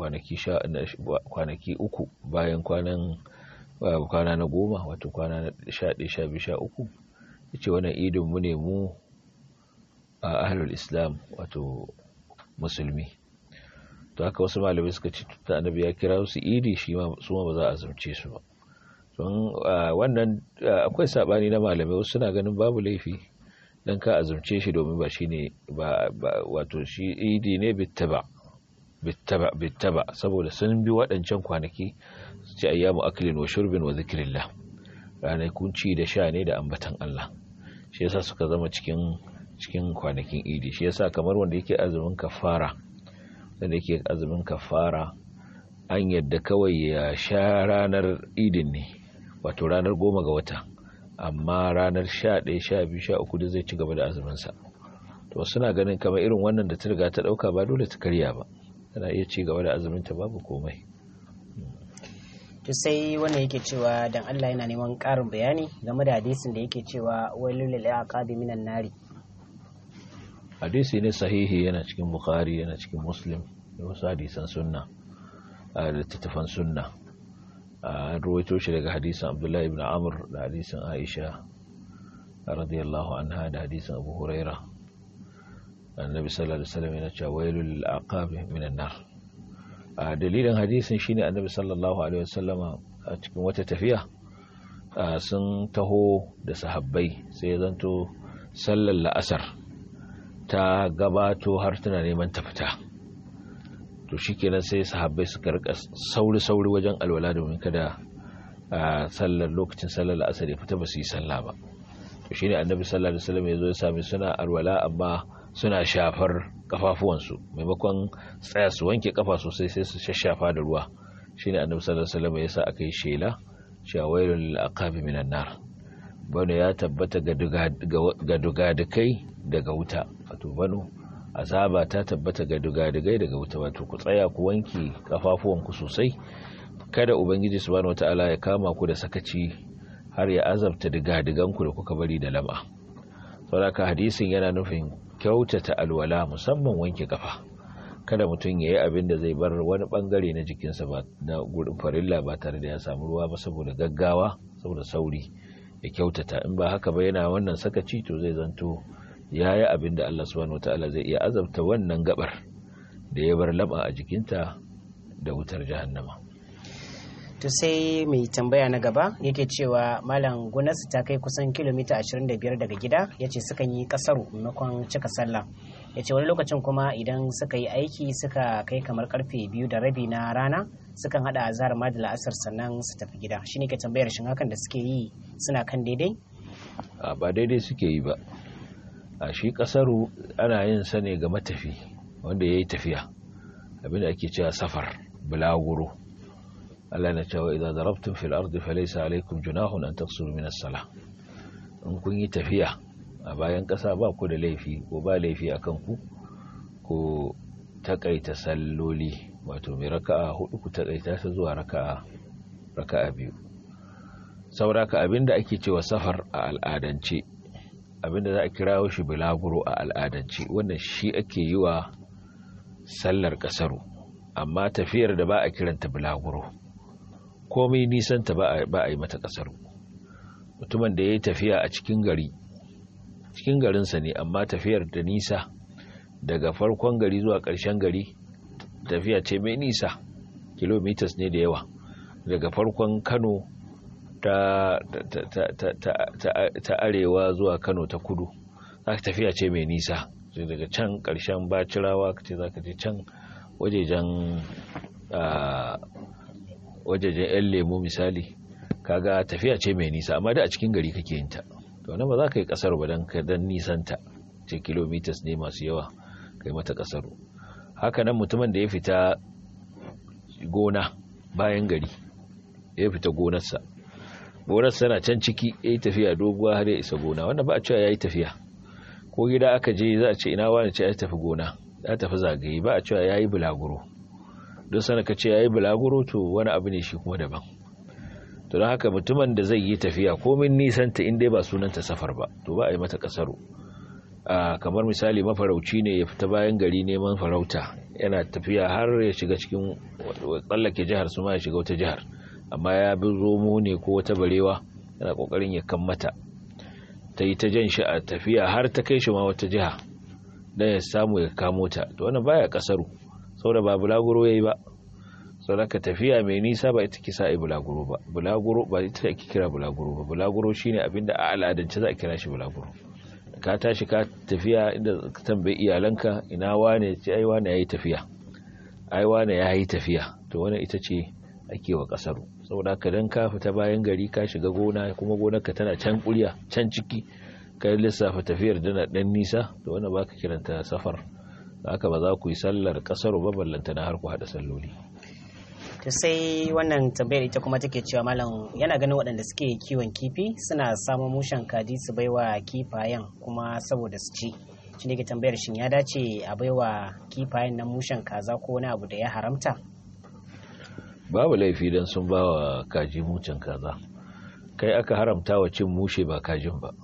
kwanaki uku bayan kwanan kwana na goma wato kwana na sha ɗaya sha biyu sha uku ya ce wannan idin mu ne mu a ahlul islam wato musulmi to haka wasu malamai suka ce ta annabi ya kira su idi shi su ma ba za a azumce su ba don wannan akwai sabani na malamai wasu suna ganin babu laifi dan ka azumce shi domin ba shine ba wato shi idi ne bittaba bittaba bittaba saboda sun bi waɗancan kwanaki su ce ayyamu aklin wa shurbin wa zikrillah ranakun ci da sha ne da ambatan Allah shi yasa suka zama cikin cikin kwanakin idi shi yasa kamar wanda yake azumin kafara wanda yake azumin kafara an yadda kawai ya sha ranar idin ne wato ranar goma ga wata amma ranar sha ɗaya sha biyu sha uku da zai ci gaba da azuminsa to suna ganin kamar irin wannan da ta riga ta ɗauka ba dole ta karya ba tana iya ci gaba da azuminta babu komai to sai wannan yake cewa dan Allah yana neman ƙarin bayani game da hadisin da yake cewa wailul lil aqabi minan nari hadisi ne sahihi yana cikin bukhari yana cikin muslim da wasu hadisan sunna a littattafan sunna an ruwaito shi daga hadisan abdullahi ibn amr da hadisan aisha radiyallahu anha da hadisan abu huraira annabi sallallahu alaihi wasallam yana cewa wailul lil aqabi minan nar a dalilin hadisin shine annabi sallallahu alaihi wasallama a cikin wata tafiya sun taho da sahabbai sai ya zanto sallar la'asar ta gabato har tana neman ta fita to shikenan sai sahabbai suka rika sauri-sauri wajen alwala domin kada sallar lokacin sallar la'asar ya fita ba su yi sallah ba to shine annabi sallallahu alaihi wasallam ya zo ya sami suna alwala amma suna shafar kafafuwansu maimakon tsaya su wanke kafa sosai sai su shashafa da ruwa shine annabi sallallahu alaihi wasallam ya sa aka yi shela cewa wailul lil aqabi minan nar bano ya tabbata ga dugadukai daga wuta wato bano azaba ta tabbata ga dugadugai daga wuta wato ku tsaya ku wanke kafafuwanku sosai kada ubangiji subhanahu wataala ya kama ku da sakaci har ya azabta digadiganku da kuka bari da lama saboda hadisin yana nufin kyautata alwala musamman wanke kafa kada mutum ya yi abin da zai bar wani bangare na jikinsa ba na gurin farilla ba tare da ya samu ruwa ba saboda gaggawa saboda sauri ya kyautata in ba haka ba yana wannan sakaci to zai zanto ya yi abin da Allah subhanahu wataala zai iya azabta wannan gabar da ya bar laba a jikinta da wutar jahannama to sai mai tambaya na gaba yake cewa malam gonarsu ta kai kusan kilomita 25 daga gida ya ce sukan yi kasaru maimakon cika sallah ya ce wani lokacin kuma idan suka yi aiki suka kai kamar karfe biyu da rabi na rana sukan hada azhar ma da la'asar sannan su tafi gida shi ne ke tambayar shin hakan da suke yi suna kan daidai a ba daidai suke yi ba a shi kasaru ana yin sa ne ga matafi wanda ya yi tafiya abinda ake cewa safar bulaguro Allah na cewa idza darabtum fil ardi falaysa alaykum junahun an taqsuru min as-salah in kun yi tafiya a bayan ƙasa ba ku da laifi ko ba laifi akan ku ko takaita salloli wato mai raka'a hudu ku takaita ta zuwa raka'a raka'a biyu sauraka abinda ake cewa safar a al'adance abinda za a kirawo shi bulaguro a al'adance wannan shi ake yi wa sallar kasaru amma tafiyar da ba a kiranta bulaguro komai nisanta ba a yi mata kasaru mutumin da ya yi tafiya a cikin gari cikin garinsa ne amma tafiyar da nisa daga farkon gari zuwa ƙarshen gari tafiya ce mai nisa kilomitas ne da yawa daga farkon kano ta, ta, arewa zuwa kano ta kudu za ka tafiya ce mai nisa daga can ƙarshen bacirawa ka ce za ka je can wajejen wajejen 'yan lemo misali kaga tafiya ce mai nisa amma da a cikin gari kake yin ta to nan ba za ka yi kasar ba don dan nisanta ce kilomitas ne masu yawa kai mata kasar haka nan mutumin da ya fita gona bayan gari ya fita gonarsa gonarsa na can ciki ya yi tafiya doguwa har ya isa gona wanda ba a cewa ya yi tafiya ko gida aka je za a ce ina wani ce ya tafi gona ya tafi zagaye ba a cewa ya yi bulaguro don sana ka ce ya yi bulaguro to wani abu ne shi kuma daban to don haka mutumin da zai yi tafiya komin nisanta inda ba sunanta safar ba to ba a yi mata kasaro kamar misali mafarauci ne ya fita bayan gari neman farauta yana tafiya har ya shiga cikin tsallake jihar su ma ya shiga wata jihar amma ya bi zomo ne ko wata barewa yana kokarin ya kammata ta yi ta jan shi a tafiya har ta kai shi ma wata jiha don ya samu ya kamo ta to wannan baya kasaru saboda ba bulaguro yayi ba saboda tafiya mai nisa ba ita kisa ai bulaguro ba bulaguro ba ita ake kira bulaguro ba bulaguro shine abinda a al'adance za a kira shi bulaguro ka tashi ka tafiya inda ka tambayi iyalanka ina wane ce ai wane yayi tafiya ai wane yayi tafiya to wannan ita ce ake wa kasaru saboda ka dan ka fita bayan gari ka shiga gona kuma gonarka tana can kuriya can ciki ka lissafa tafiyar dana dan nisa to wannan baka kiranta safar haka ba za ku yi sallar kasaru ba ballanta na har ku hada salloli to sai wannan tambayar ita kuma take cewa malam yana ganin waɗanda suke kiwon kifi suna samun mushen kaji su baiwa kifayen kuma saboda su ci shi ne ke tambayar shin ya dace a baiwa kifayen nan mushen kaza ko wani abu da ya haramta babu laifi don sun ba wa kaji mushen kaza kai aka haramta wa cin mushe ba kajin ba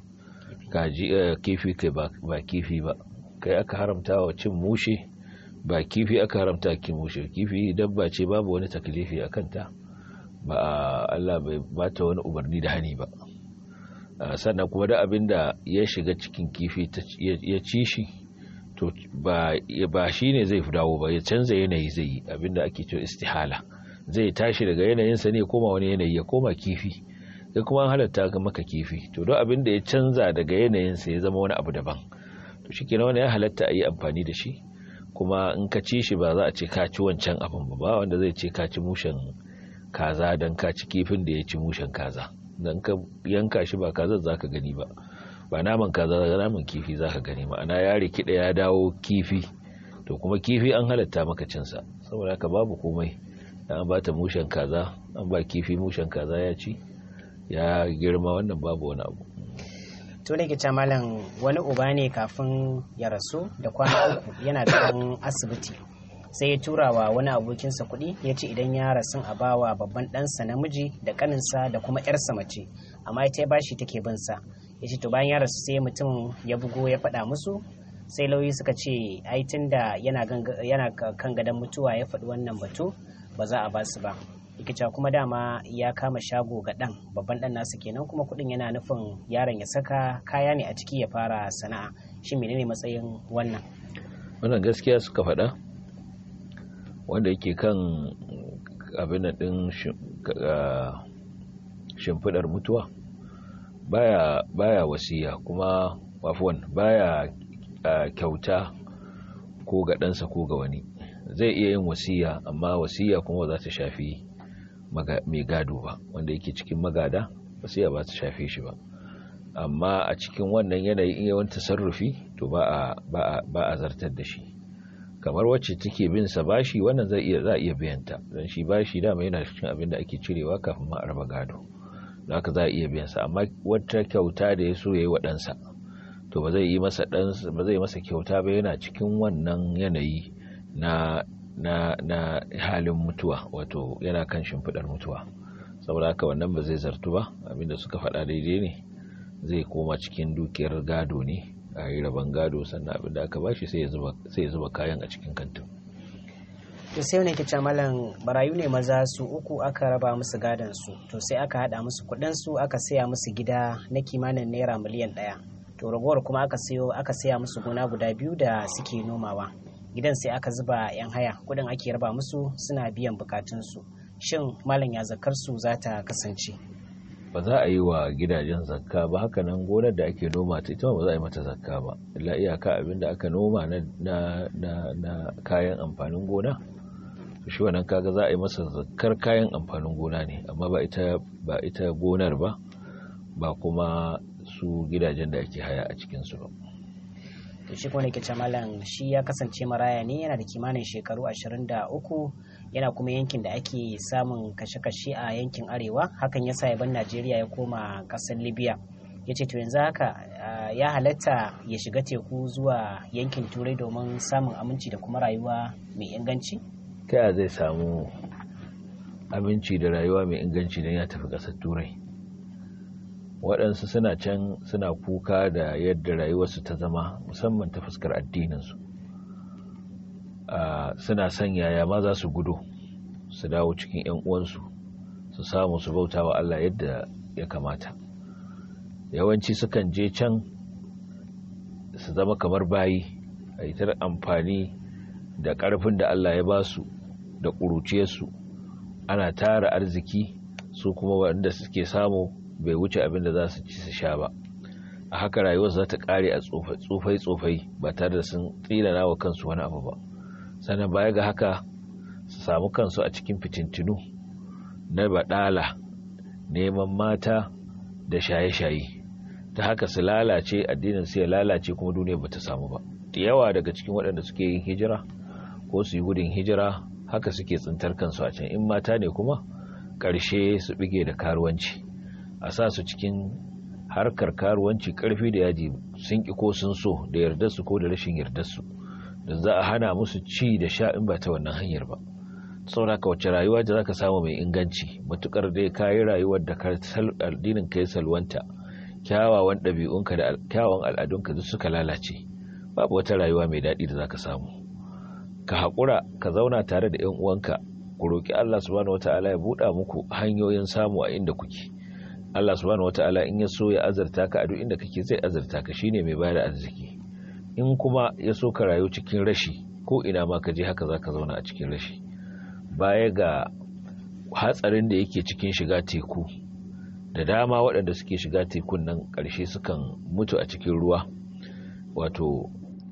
kaji kifi kai ba kifi ba kai aka haramta wa cin mushe ba kifi aka haramta ki mushe kifi dabba ce babu wani taklifi a kanta ba Allah bai bata wani umarni da hani ba sannan kuma da abin da ya shiga cikin kifi ya ci shi to ba shi ne zai fi dawo ba ya canza yanayi zai yi abin da ake cewa istihala zai tashi daga yanayinsa ne koma wani yanayi ya koma kifi sai kuma an halatta ga maka kifi to don abin da ya canza daga yanayinsa ya zama wani abu daban to shi kenan wani ya halatta a yi amfani da shi kuma in ka ci shi ba za a ce ka ci wancan abin ba ba wanda zai ce ka ci mushen kaza don ka ci kifin da ya ci mushen kaza don ka yanka shi ba kaza za ka gani ba ba naman kaza za naman kifi za ka gani ma'ana ya rikida ya dawo kifi to kuma kifi an halatta maka cinsa saboda haka babu komai an ba ta mushen kaza an ba kifi mushen kaza ya ci ya girma wannan babu wani abu to ne ke malam wani uba ne kafin ya rasu da kwana uku yana da asibiti sai ya tura wa wani abokinsa kuɗi ya ce idan ya rasu a bawa babban ɗansa namiji da ƙaninsa da kuma ‘yarsa mace amma ita ya bashi take bin sa ya ce to bayan ya rasu sai mutum ya bugo ya faɗa musu sai lauyi suka ce ai tun da yana kan gadon mutuwa ya faɗi wannan batu ba za a ba su ba ikica kuma dama ya kama shago ga ɗan babban ɗan nasu kenan kuma kuɗin yana nufin yaron ya saka kaya ne a ciki ya fara sana'a shi menene matsayin wannan wannan gaskiya suka faɗa wanda yake kan abin ɗin shimfiɗar mutuwa baya baya wasiya kuma wafuwan baya kyauta ko ga ɗansa ko ga wani zai iya yin wasiya amma wasiya kuma za ta shafi mai gado ba wanda yake cikin magada wasiya ba ta shafe shi ba amma a cikin wannan yanayi in yawan tasarrufi to ba a zartar da shi kamar wacce take bin sa bashi wannan zai iya za iya biyan ta dan shi bashi dama yana cikin abin da ake cirewa kafin ma a raba gado don haka za a iya biyan sa amma wata kyauta da ya so yayi wa ɗansa to ba zai yi masa dan ba zai masa kyauta ba yana cikin wannan yanayi na na na halin mutuwa wato yana kan shimfidar mutuwa saboda haka wannan ba zai zartu ba abinda suka faɗa daidai ne zai koma cikin dukiyar gado ne a yi rabon gado sannan abin da aka bashi sai ya zuba kayan a cikin kantin to sai wani kice malam barayu ne maza su uku aka raba musu gadon su to sai aka hada musu kudin su aka saya musu gida na kimanin naira miliyan daya to ragowar kuma aka sayo aka saya musu gona guda biyu da suke nomawa gidan sai aka zuba yan haya kudin ake raba musu suna biyan bukatun su shin malam ya zakar su za ta kasance ba za a yi wa gidajen zakka ba haka nan gonar da ake noma ta ita ba za a yi mata zakka ba illa iyaka abin da aka noma na, na, na, kayan amfanin gona shi wannan kaga za a yi masa zakkar kayan amfanin gona ne amma ba ita ba ita gonar ba ba kuma su gidajen da ake haya a cikin su ba to shi kuma nake malam shi ya kasance maraya ne yana da kimanin shekaru 23 yana kuma yankin da ake samun kashe-kashe a yankin arewa hakan yasa ya ban najeriya ya koma kasar libya ya ce to yanzu haka ya halatta ya shiga teku zuwa yankin turai domin samun aminci da kuma rayuwa mai inganci ta yaya zai samu aminci da rayuwa mai inganci don ya tafi ƙasar turai waɗansu suna can suna kuka da yadda rayuwarsu ta zama musamman ta fuskar addininsu suna son yaya ma za su gudu su dawo cikin 'yan uwansu su samu su bauta wa Allah yadda ya kamata yawanci sukan je can su zama kamar bayi a yi amfani da ƙarfin da Allah ya ba su da ƙuruciyarsu ana tara arziki su kuma waɗanda suke samu bai wuce abin da za su ci su sha ba a haka rayuwar za ta ƙare a tsofai-tsofai ba tare da sun tsinana wa kansu wani abu ba sannan baya ga haka su samu kansu a cikin fitintinu na baɗala neman mata da shaye-shaye ta haka su lalace addinin su ya lalace kuma duniya ba ta samu ba da yawa daga cikin waɗanda suke yin hijira ko su yi gudun hijira haka suke tsintar kansu a can in mata ne kuma ƙarshe su bige da karuwanci a sa su cikin harkar karuwanci ƙarfi da yaji sun ƙi ko sun so da yardarsu ko da rashin yardarsu da za a hana musu ci da sha in ba ta wannan hanyar ba saboda ka wace rayuwa da zaka samu mai inganci matukar dai kayi rayuwar da addinin ka ya salwanta kyawawan ɗabi'unka da kyawawan al'adunka duk suka lalace babu wata rayuwa mai daɗi da zaka samu ka haƙura ka zauna tare da ƴan uwanka ku roki Allah subhanahu wataala ya buɗa muku hanyoyin samu a inda kuke Allah subhanahu wataala in ya so ya azarta ka a duk inda kake zai azarta ka shine mai bayar arziki in kuma ya so ka rayu cikin rashi ko ina ma ka je haka zaka zauna a cikin rashi baya ga hatsarin da yake cikin shiga teku da dama waɗanda suke shiga tekun nan ƙarshe sukan mutu a cikin ruwa wato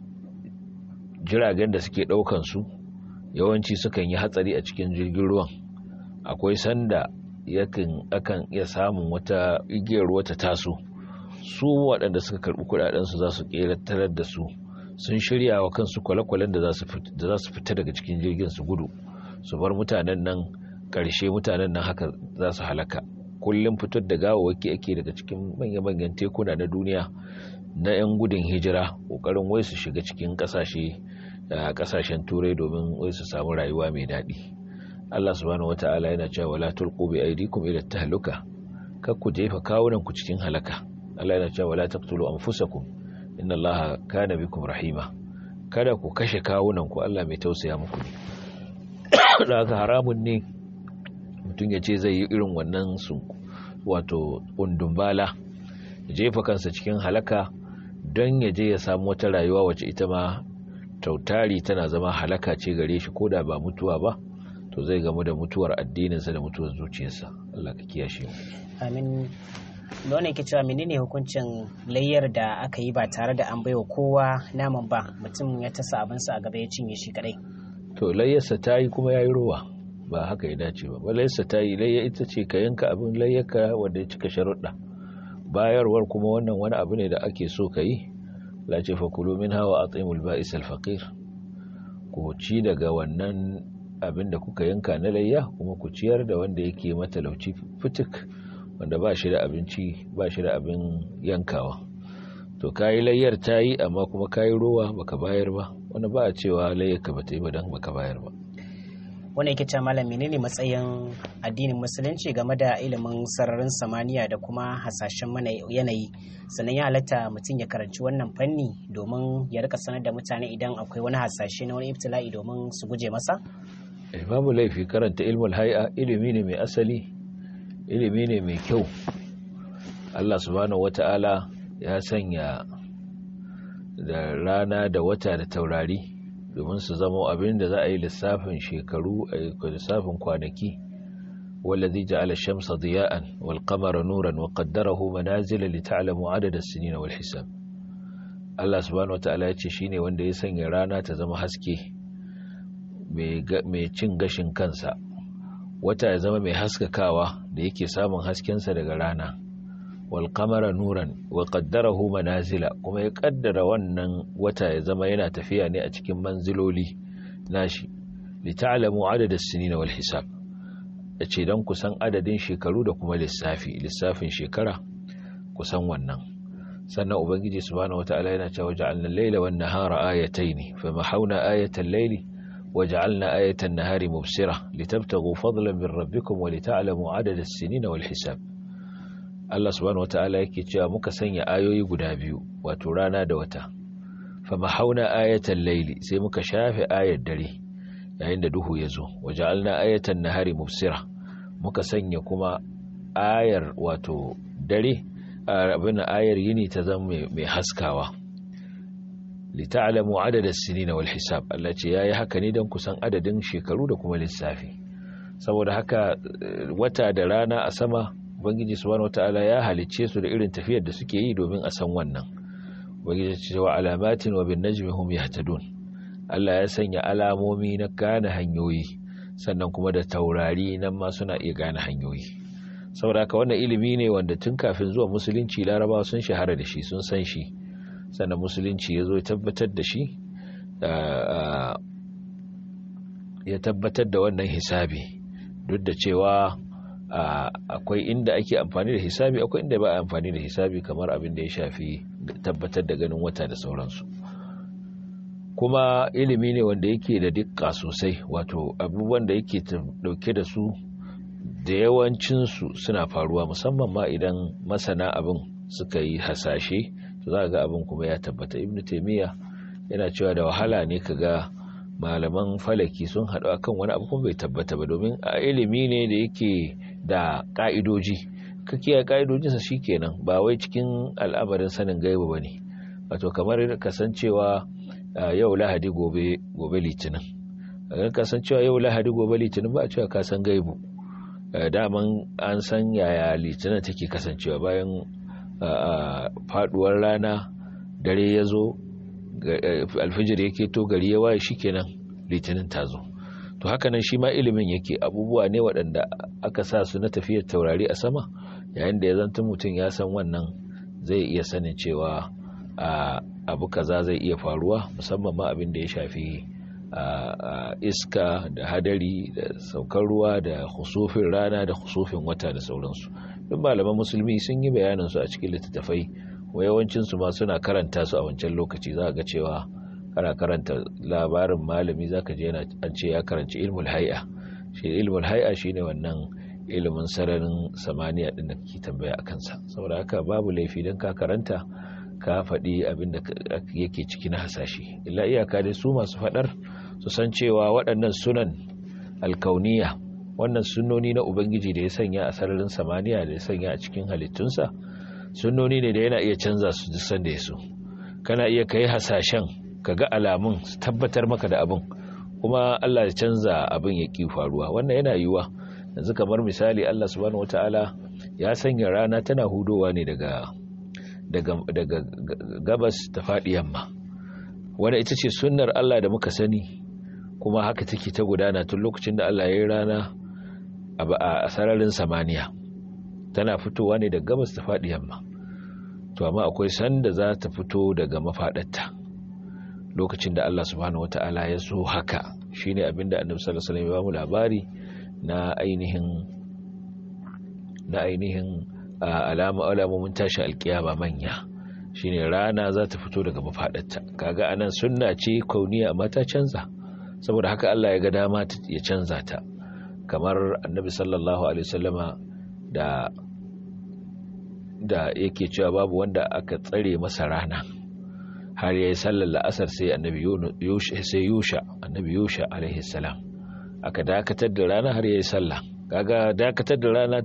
jiragen da suke ɗaukan su yawanci sukan yi hatsari a cikin jirgin ruwan akwai sanda yakan akan iya samun wata igiyar ruwa ta taso su waɗanda suka karɓi kuɗaɗensu za su ƙeratar da su sun shirya wa kansu kwale-kwalen da za su fita daga cikin jirgin su gudu su bar mutanen nan ƙarshe mutanen nan haka za su halaka kullum fitar da gawawaki ake daga cikin manya-manyan tekuna na duniya na 'yan gudun hijira ƙoƙarin wai su shiga cikin ƙasashe da ƙasashen turai domin wai su samu rayuwa mai daɗi Allah subhanahu wata'ala yana cewa wala tulqu bi aydikum ila tahluka kar ku jefa kawunan ku cikin halaka Allah yana cewa wala taqtulu anfusakum inna Allaha kana bikum rahima kada ku kashe kawunan ku Allah mai tausaya muku ne da haka haramun ne mutum ya ce zai yi irin wannan su wato undumbala ya jefa kansa cikin halaka don ya je ya samu wata rayuwa wacce ita ma tautari tana zama halaka ce gare shi ko da ba mutuwa ba to zai gamu da mutuwar addininsa da mutuwar zuciyarsa Allah ka kiyashe mu amin nuna ke cewa menene hukuncin layyar da aka yi ba tare da an baiwa kowa naman ba mutum ya tasa abinsa a gaba ya cinye shi kadai to layyarsa ta yi kuma ya yi rowa ba haka ya dace ba ba layyarsa ta yi layya ita ce ka yanka abin layyarka wanda ya cika sharuɗa bayarwar kuma wannan wani abu ne da ake so ka yi la ce fakulu min hawa a tsaimul ba'is alfaƙir ku ku ci daga wannan abin da kuka yanka na layya kuma ku ciyar da wanda yake matalauci fitik wanda ba shi da abinci ba shi da abin yankawa to kayi layyar ta yi amma kuma kayi rowa baka bayar ba wanda ba a cewa layyar ka bata yi ba don baka bayar ba wanda yake cewa malam menene matsayin addinin musulunci game da ilimin sararin samaniya da kuma hasashen mana yanayi sannan ya halatta mutum ya karanci wannan fanni domin ya rika sanar da mutane idan akwai wani hasashe na wani ibtila'i domin su guje masa eh babu laifi karanta ilmul hay'a ilimi ne mai asali ilimi ne mai kyau Allah subhanahu wata'ala ya sanya da rana da wata da taurari domin su zama abin da za a yi lissafin shekaru a lissafin kwanaki wallazi ja'ala shamsa diya'an wal qamara nuran wa qaddarahu manazila li ta'lamu adada as-sinin wal hisab Allah subhanahu wata'ala ya ce shine wanda ya sanya rana ta zama haske mai cin gashin kansa wata ya zama mai haskakawa da yake samun haskensa daga rana wal qamara nuran wa qaddarahu manazila kuma ya kaddara wannan wata ya zama yana tafiya ne a cikin manziloli nashi li ta'lamu adad as-sinin wal hisab yace dan kusan adadin shekaru da kuma lissafi lissafin shekara kusan wannan sannan ubangiji subhanahu wataala yana cewa ja'alna al-layla wan nahara ayatayn famahawna ayatal layli وجعلنا آية النهار مبصرة لتبتغوا فضلا من ربكم ولتعلموا عدد السنين والحساب Allah subhanahu wata'ala yake cewa muka sanya ayoyi guda biyu wato rana da wata fama hauna ayatan laili sai muka shafe ayar dare yayin da duhu ya zo waja'alna ayatan nahari mubsira muka sanya kuma ayar wato dare abin ayar yini ta zama mai haskawa lita'lamu adada sinina wal hisab Allah ce yayi haka ne dan kusan adadin shekaru da kuma lissafi saboda haka wata da rana a sama ubangiji subhanahu wataala ya halicce su da irin tafiyar da suke yi domin a san wannan ubangiji ce wa alamatin wa bin najmi hum yahtadun Allah ya sanya alamomi na gane hanyoyi sannan kuma da taurari nan ma suna iya gane hanyoyi saboda haka wannan ilimi ne wanda tun kafin zuwa musulunci larabawa sun shahara da shi sun san shi sannan musulunci ya zo ya tabbatar da shi ya tabbatar da wannan hisabi duk da cewa akwai inda ake amfani da hisabi akwai inda ba a amfani da hisabi kamar abin da ya shafi tabbatar da ganin wata da sauransu kuma ilimi ne wanda yake da dukka sosai wato abubuwan da yake dauke da su da yawancinsu suna faruwa musamman ma idan masana abin suka yi hasashe za ga abin kuma ya tabbata ibnu taimiyya yana cewa da wahala ne ka ga malaman falaki sun haɗu akan wani abu kuma bai tabbata ba domin a ilimi ne da yake da ƙa'idoji ka kiyaye ƙa'idojinsa kenan ba wai cikin al'amarin sanin gaibu ba ne wato kamar kasancewa yau lahadi gobe gobe litinin kasancewa yau lahadi gobe litinin ba a cewa ka san gaibu daman an san yaya litinin take kasancewa bayan faduwar rana dare ya zo alfijir yake to gari ya waye shikenan litinin ta zo to haka nan shi ma ilimin yake abubuwa ne waɗanda aka sa su na tafiyar taurari a sama yayin da ya zanta mutum ya san wannan zai iya sanin cewa abu kaza zai iya faruwa musamman ma abin da ya shafi iska da hadari da saukar ruwa da husufin rana da husufin wata da sauransu duk malaman musulmi sun yi bayaninsu a cikin littattafai wa yawancinsu ma suna karanta su a wancan lokaci za ga cewa kana karanta labarin malami za ka je an ce ya karanci ilmul hai'a shi ilmul hai'a shine wannan ilimin sararin samaniya din da kake tambaya a kansa saboda haka babu laifi don ka karanta ka faɗi abin da yake ciki na hasashe illa iyaka dai su masu faɗar su san cewa waɗannan sunan alkauniya wannan sunnoni na ubangiji da ya sanya a sararin samaniya da ya sanya a cikin halittunsa sunnoni ne da yana iya canza su duk sanda ya so kana iya kai hasashen ka ga alamun su tabbatar maka da abin kuma Allah ya canza abin ya ki faruwa wannan yana yiwuwa yanzu kamar misali Allah subhanahu wataala ya sanya rana tana hudowa ne daga daga daga gabas ta faɗi yamma wanda ita ce sunnar Allah da muka sani kuma haka take ta gudana tun lokacin da Allah ya yi rana a sararin samaniya tana fitowa ne daga gabas ta faɗi yamma to amma akwai sanda za ta fito daga mafaɗarta lokacin da Allah subhanahu wata'ala ya so haka shine abinda annabi sallallahu alaihi wasallam ya ba mu labari na ainihin na ainihin alama alamomin tashi alkiyama manya shine rana za ta fito daga mafadarta kaga anan sunna ce kauniya amma ta canza saboda haka Allah ya ga dama ya canza ta kamar annabi sallallahu alaihi wasallama da da yake cewa babu wanda aka tsare masa rana har yayi sallar la'asar sai annabi yusha sai yusha annabi yusha alaihi salam aka dakatar da rana har yayi sallah kaga dakatar da rana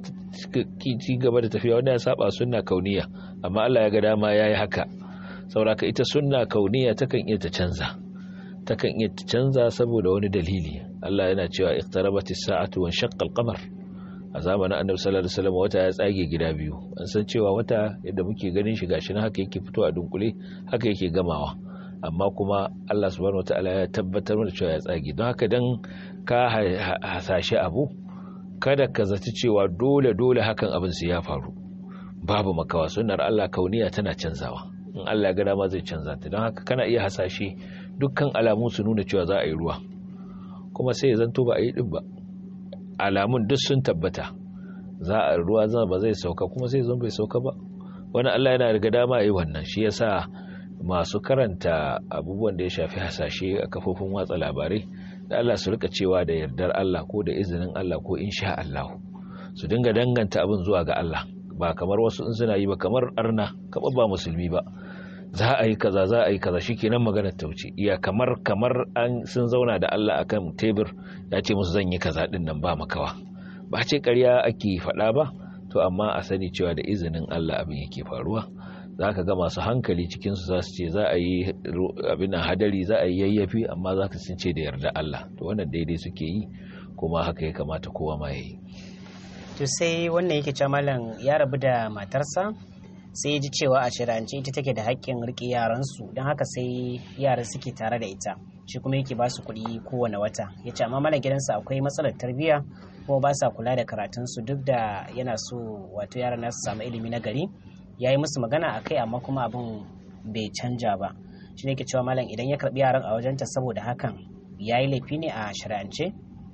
ci gaba da tafiya wanda ya saba sunna kauniya amma Allah ya ga dama yayi haka saboda ita sunna kauniya takan iya ta canza takan iya ta canza saboda wani dalili Allah yana cewa iqtarabatis sa'atu wa shaqqa al-qamar a zamanin annabi sallallahu alaihi wasallam wata ya tsage gida biyu an san cewa wata yadda muke ganin shi gashi na haka yake fito a dunkule haka yake gamawa amma kuma Allah subhanahu wataala ya tabbatar mana cewa ya tsage don haka dan ka hasashe abu kada ka zaci cewa dole dole hakan abin su ya faru babu makawa sunnar Allah kauniya tana canzawa in Allah ya ga dama zai canza ta don haka kana iya hasashe dukkan alamu su nuna cewa za a yi ruwa kuma sai ya zanto ba a yi din ba alamun duk sun tabbata za a ruwa zama ba zai sauka kuma sai zan bai sauka ba wani Allah yana daga dama yi wannan shi yasa masu karanta abubuwan da ya shafi hasashe a kafofin watsa labarai da Allah su rika cewa da yardar Allah ko da izinin Allah ko insha Allah su dinga danganta abin zuwa ga Allah ba kamar wasu in suna yi ba kamar arna kamar ba musulmi ba za a yi kaza za a yi kaza shikenan maganar ta wuce iya kamar kamar an sun zauna da Allah akan tebur ya ce musu zan yi kaza din nan ba makawa ba ce ƙarya ake faɗa ba to amma a sani cewa da izinin Allah abin yake faruwa za ka ga masu hankali cikinsu za su ce za a yi abin hadari za a yi yayyafi amma za ka sun ce da yarda Allah to wannan daidai suke yi kuma haka ya kamata kowa ma ya yi to sai wannan yake cewa malam ya rabu da matarsa sai ya ji cewa a shirance ita take da haƙƙin riƙe yaransu don haka sai yaran suke tare da ita shi kuma yake ba su kuɗi kowane wata ya ce amma mana gidansa akwai matsalar tarbiyya kuma ba sa kula da karatunsu duk da yana so wato yaran nasu samu ilimi na gari ya yi musu magana a kai amma kuma abin bai canja ba shi ne ke cewa malam idan ya karɓi yaran a wajenta saboda hakan ya yi laifi ne a shari'ance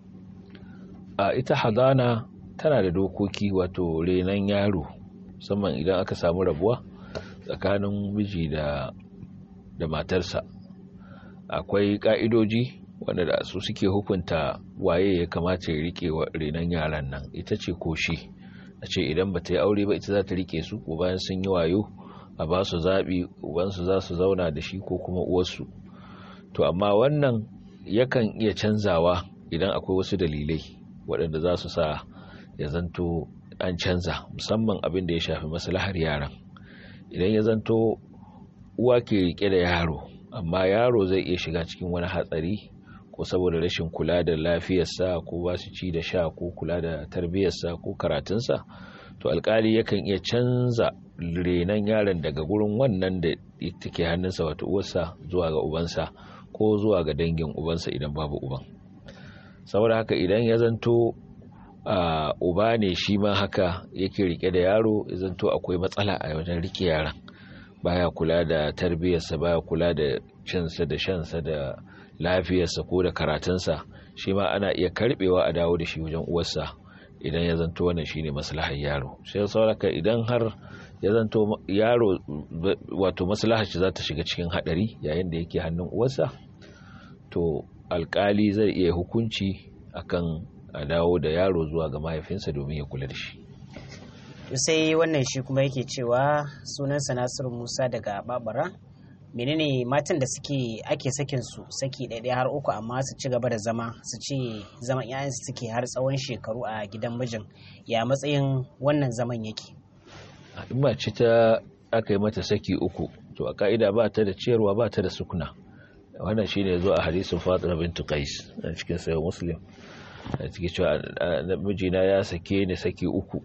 a ita hadana tana da dokoki wato renon yaro musamman idan aka samu rabuwa tsakanin miji da da matarsa akwai ka'idoji wanda da su suke hukunta waye ya kamata ya rike renon yaran nan ita ce ko shi a ce idan ba ta yi aure ba ita za ta rike su ko bayan sun yi wayo a ba su zaɓi ubansu za su zauna da shi ko kuma uwarsu to amma wannan yakan iya canzawa idan akwai wasu dalilai waɗanda za su sa ya zanto an canza musamman abin da ya shafi maslahar yaran idan ya zanto uwa ke rike da yaro amma yaro zai iya shiga cikin wani hatsari ko saboda rashin kula da lafiyarsa ko ba su ci da sha ko kula da tarbiyyarsa ko karatunsa to alkali yakan iya canza renon yaron daga gurin wannan da take hannunsa wato uwarsa zuwa ga ubansa ko zuwa ga dangin ubansa idan babu uban saboda haka idan ya zanto Uh, uba ne shi ma haka yake rike da yaro zanto akwai matsala a wajen rike yaran baya kula da tarbiyyarsa baya kula da cinsa da shansa da lafiyarsa ko da karatunsa shi ma ana iya karbewa a dawo da shi wajen uwarsa idan ya zanto wannan shine maslahar yaro sai sauraka idan har ya zanto yaro wato maslahar shi za ta shiga cikin hadari yayin da yake hannun uwarsa to alkali zai iya hukunci akan a dawo da yaro zuwa ga mahaifinsa domin ya kula da shi sai wannan shi kuma yake cewa sunansa nasiru musa daga babara menene matan da suke ake sakin su saki ɗaiɗaya har uku amma su ci gaba da zama su ce zaman yayan su suke har tsawon shekaru a gidan mijin ya matsayin wannan zaman yake in mace ta aka yi mata saki uku to a ka'ida ba ta da ciyarwa ba ta da sukuna wannan shine zo a hadisin fatima bintu qais a cikin sayo muslim a cikin cewa mijina ya sake ni saki uku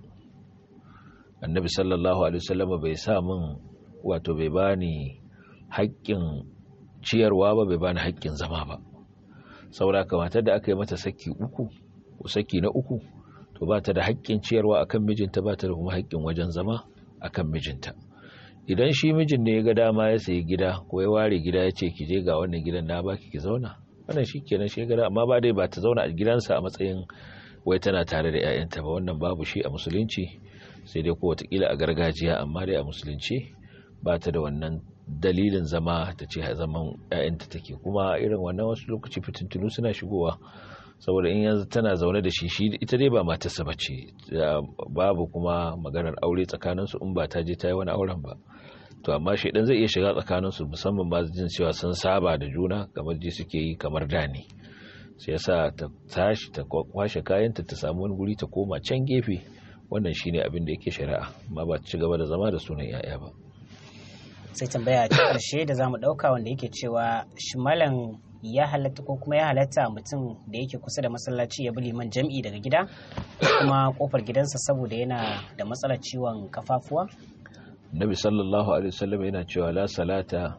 annabi sallallahu alaihi wasallam bai sa min wato bai bani haƙƙin ciyarwa ba bai bani haƙƙin zama ba saboda matar da aka yi mata saki uku ko saki na uku to ba ta da haƙƙin ciyarwa akan mijinta ba ta da kuma haƙƙin wajen zama akan mijinta idan shi mijin ne ya ga dama ya sayi gida ko ya ware gida ya ce ki je ga wannan gidan na baki ki zauna wannan shi kenan shi gada amma ba dai ba ta zauna a gidansa a matsayin wai tana tare da 'ya'yanta ba wannan babu shi a musulunci sai dai ko watakila a gargajiya amma dai a musulunci ba ta da wannan dalilin zama ta ce zaman 'ya'yanta take kuma irin wannan wasu lokaci fitintunu suna shigowa saboda in yanzu tana zaune da shi shi ita dai ba matarsa ba ce babu kuma maganar aure tsakaninsu in ba ta je ta yi wani auren ba to amma shaidan zai iya shiga tsakaninsu musamman ba jin cewa sun saba da juna kamar ji suke yi kamar da ne sai yasa ta tashi ta kwashe kayanta ta samu wani guri ta koma can gefe wannan shine abin da yake shari'a amma ba ta ci gaba da zama da sunan yaya ba sai tambaya ta karshe da zamu dauka wanda yake cewa shi malam ya halatta ko kuma ya halatta mutum da yake kusa da masallaci ya bi liman jam'i daga gida kuma kofar gidansa saboda yana da matsalar ciwon kafafuwa nabi sallallahu alaihi wasallam yana cewa la salata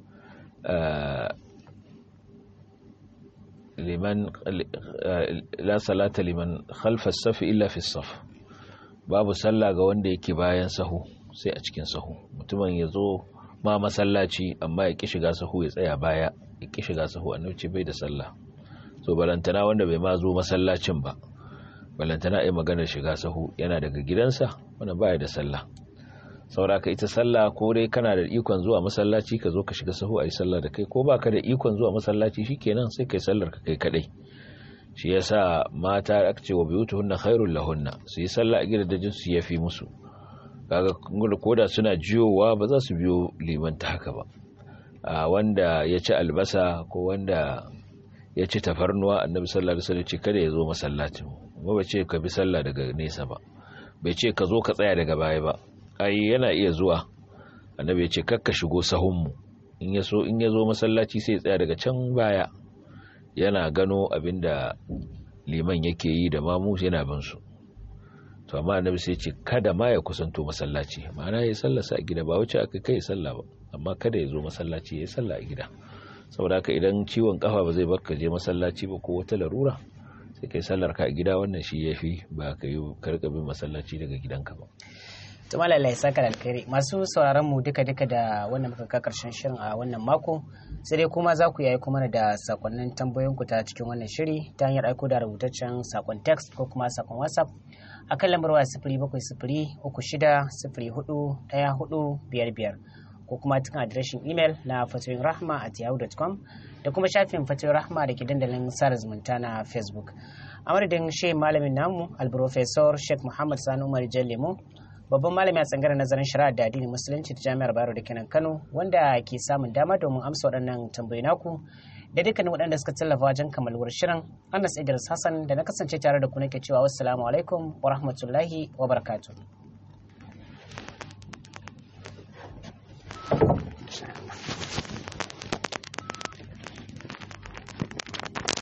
liman la salata liman khalfa as-saf illa fi as-saf babu sallah ga wanda yake bayan sahu sai a cikin sahu mutumin ya zo ma masallaci amma ya ki shiga sahu ya tsaya baya ya ki shiga sahu annabi bai da sallah so balantana wanda bai ma zo masallacin ba balantana ai maganar shiga sahu yana daga gidansa wanda baya da sallah sauraka ita sallah ko dai kana da ikon zuwa masallaci ka zo ka shiga sahu ayi sallah da kai ko baka da ikon zuwa masallaci shikenan sai kai sallar ka kai kadai shi yasa mata aka ce wa biyutuhunna khairul lahunna su yi sallah a gidajen su yafi musu kaga koda suna jiyowa ba za su biyo liman ta haka ba a wanda ya ci albasa ko wanda ya ci tafarnuwa annabi sallallahu alaihi wasallam ce kada ya zo masallacin ba ba ce ka bi sallah daga nesa ba bai ce ka zo ka tsaya daga baya ba ai yana iya zuwa annabi ya ce kakka shigo sahunmu in ya so in ya zo masallaci sai ya tsaya daga can baya yana gano abinda liman yake yi da mamu yana bin su to amma annabi sai ce kada ma ya kusanto masallaci ma'ana ya sallasa a gida ba wuce aka kai sallah ba amma kada ya zo masallaci ya sallah a gida saboda haka idan ciwon kafa ba zai baka je masallaci ba ko wata larura sai kai sallar ka a gida wannan shi yafi ba ka yi karka bin masallaci daga gidanka ba to malala ya saka alkhairi masu sauraron mu duka duka da wannan muka ka karshen shirin a wannan mako sai dai kuma za ku yi aiko mana da sakonnin tambayoyin ku ta cikin wannan shiri ta hanyar aiko da rubutaccen sakon text ko kuma sakon whatsapp akan lambar waya sifiri bakwai sifiri uku shida sifiri hudu ɗaya hudu biyar biyar ko kuma cikin adireshin imel na fatoyin rahma at yahoo.com da kuma shafin fatoyin rahma da ke dandalin sada zumunta na facebook a madadin shi malamin namu alprofesor sheikh muhammad sani umar lemo babban malami a tsangarar nazarin shari'a da addinin musulunci ta jami'ar bayero da kenan kano wanda ke samun dama domin amsa waɗannan tambayi naku da dukkanin waɗanda suka tallafa wajen kammaluwar shirin anas idris hassan da na kasance tare da ku nake cewa wassalamu alaikum wa rahmatullahi wa barakatuh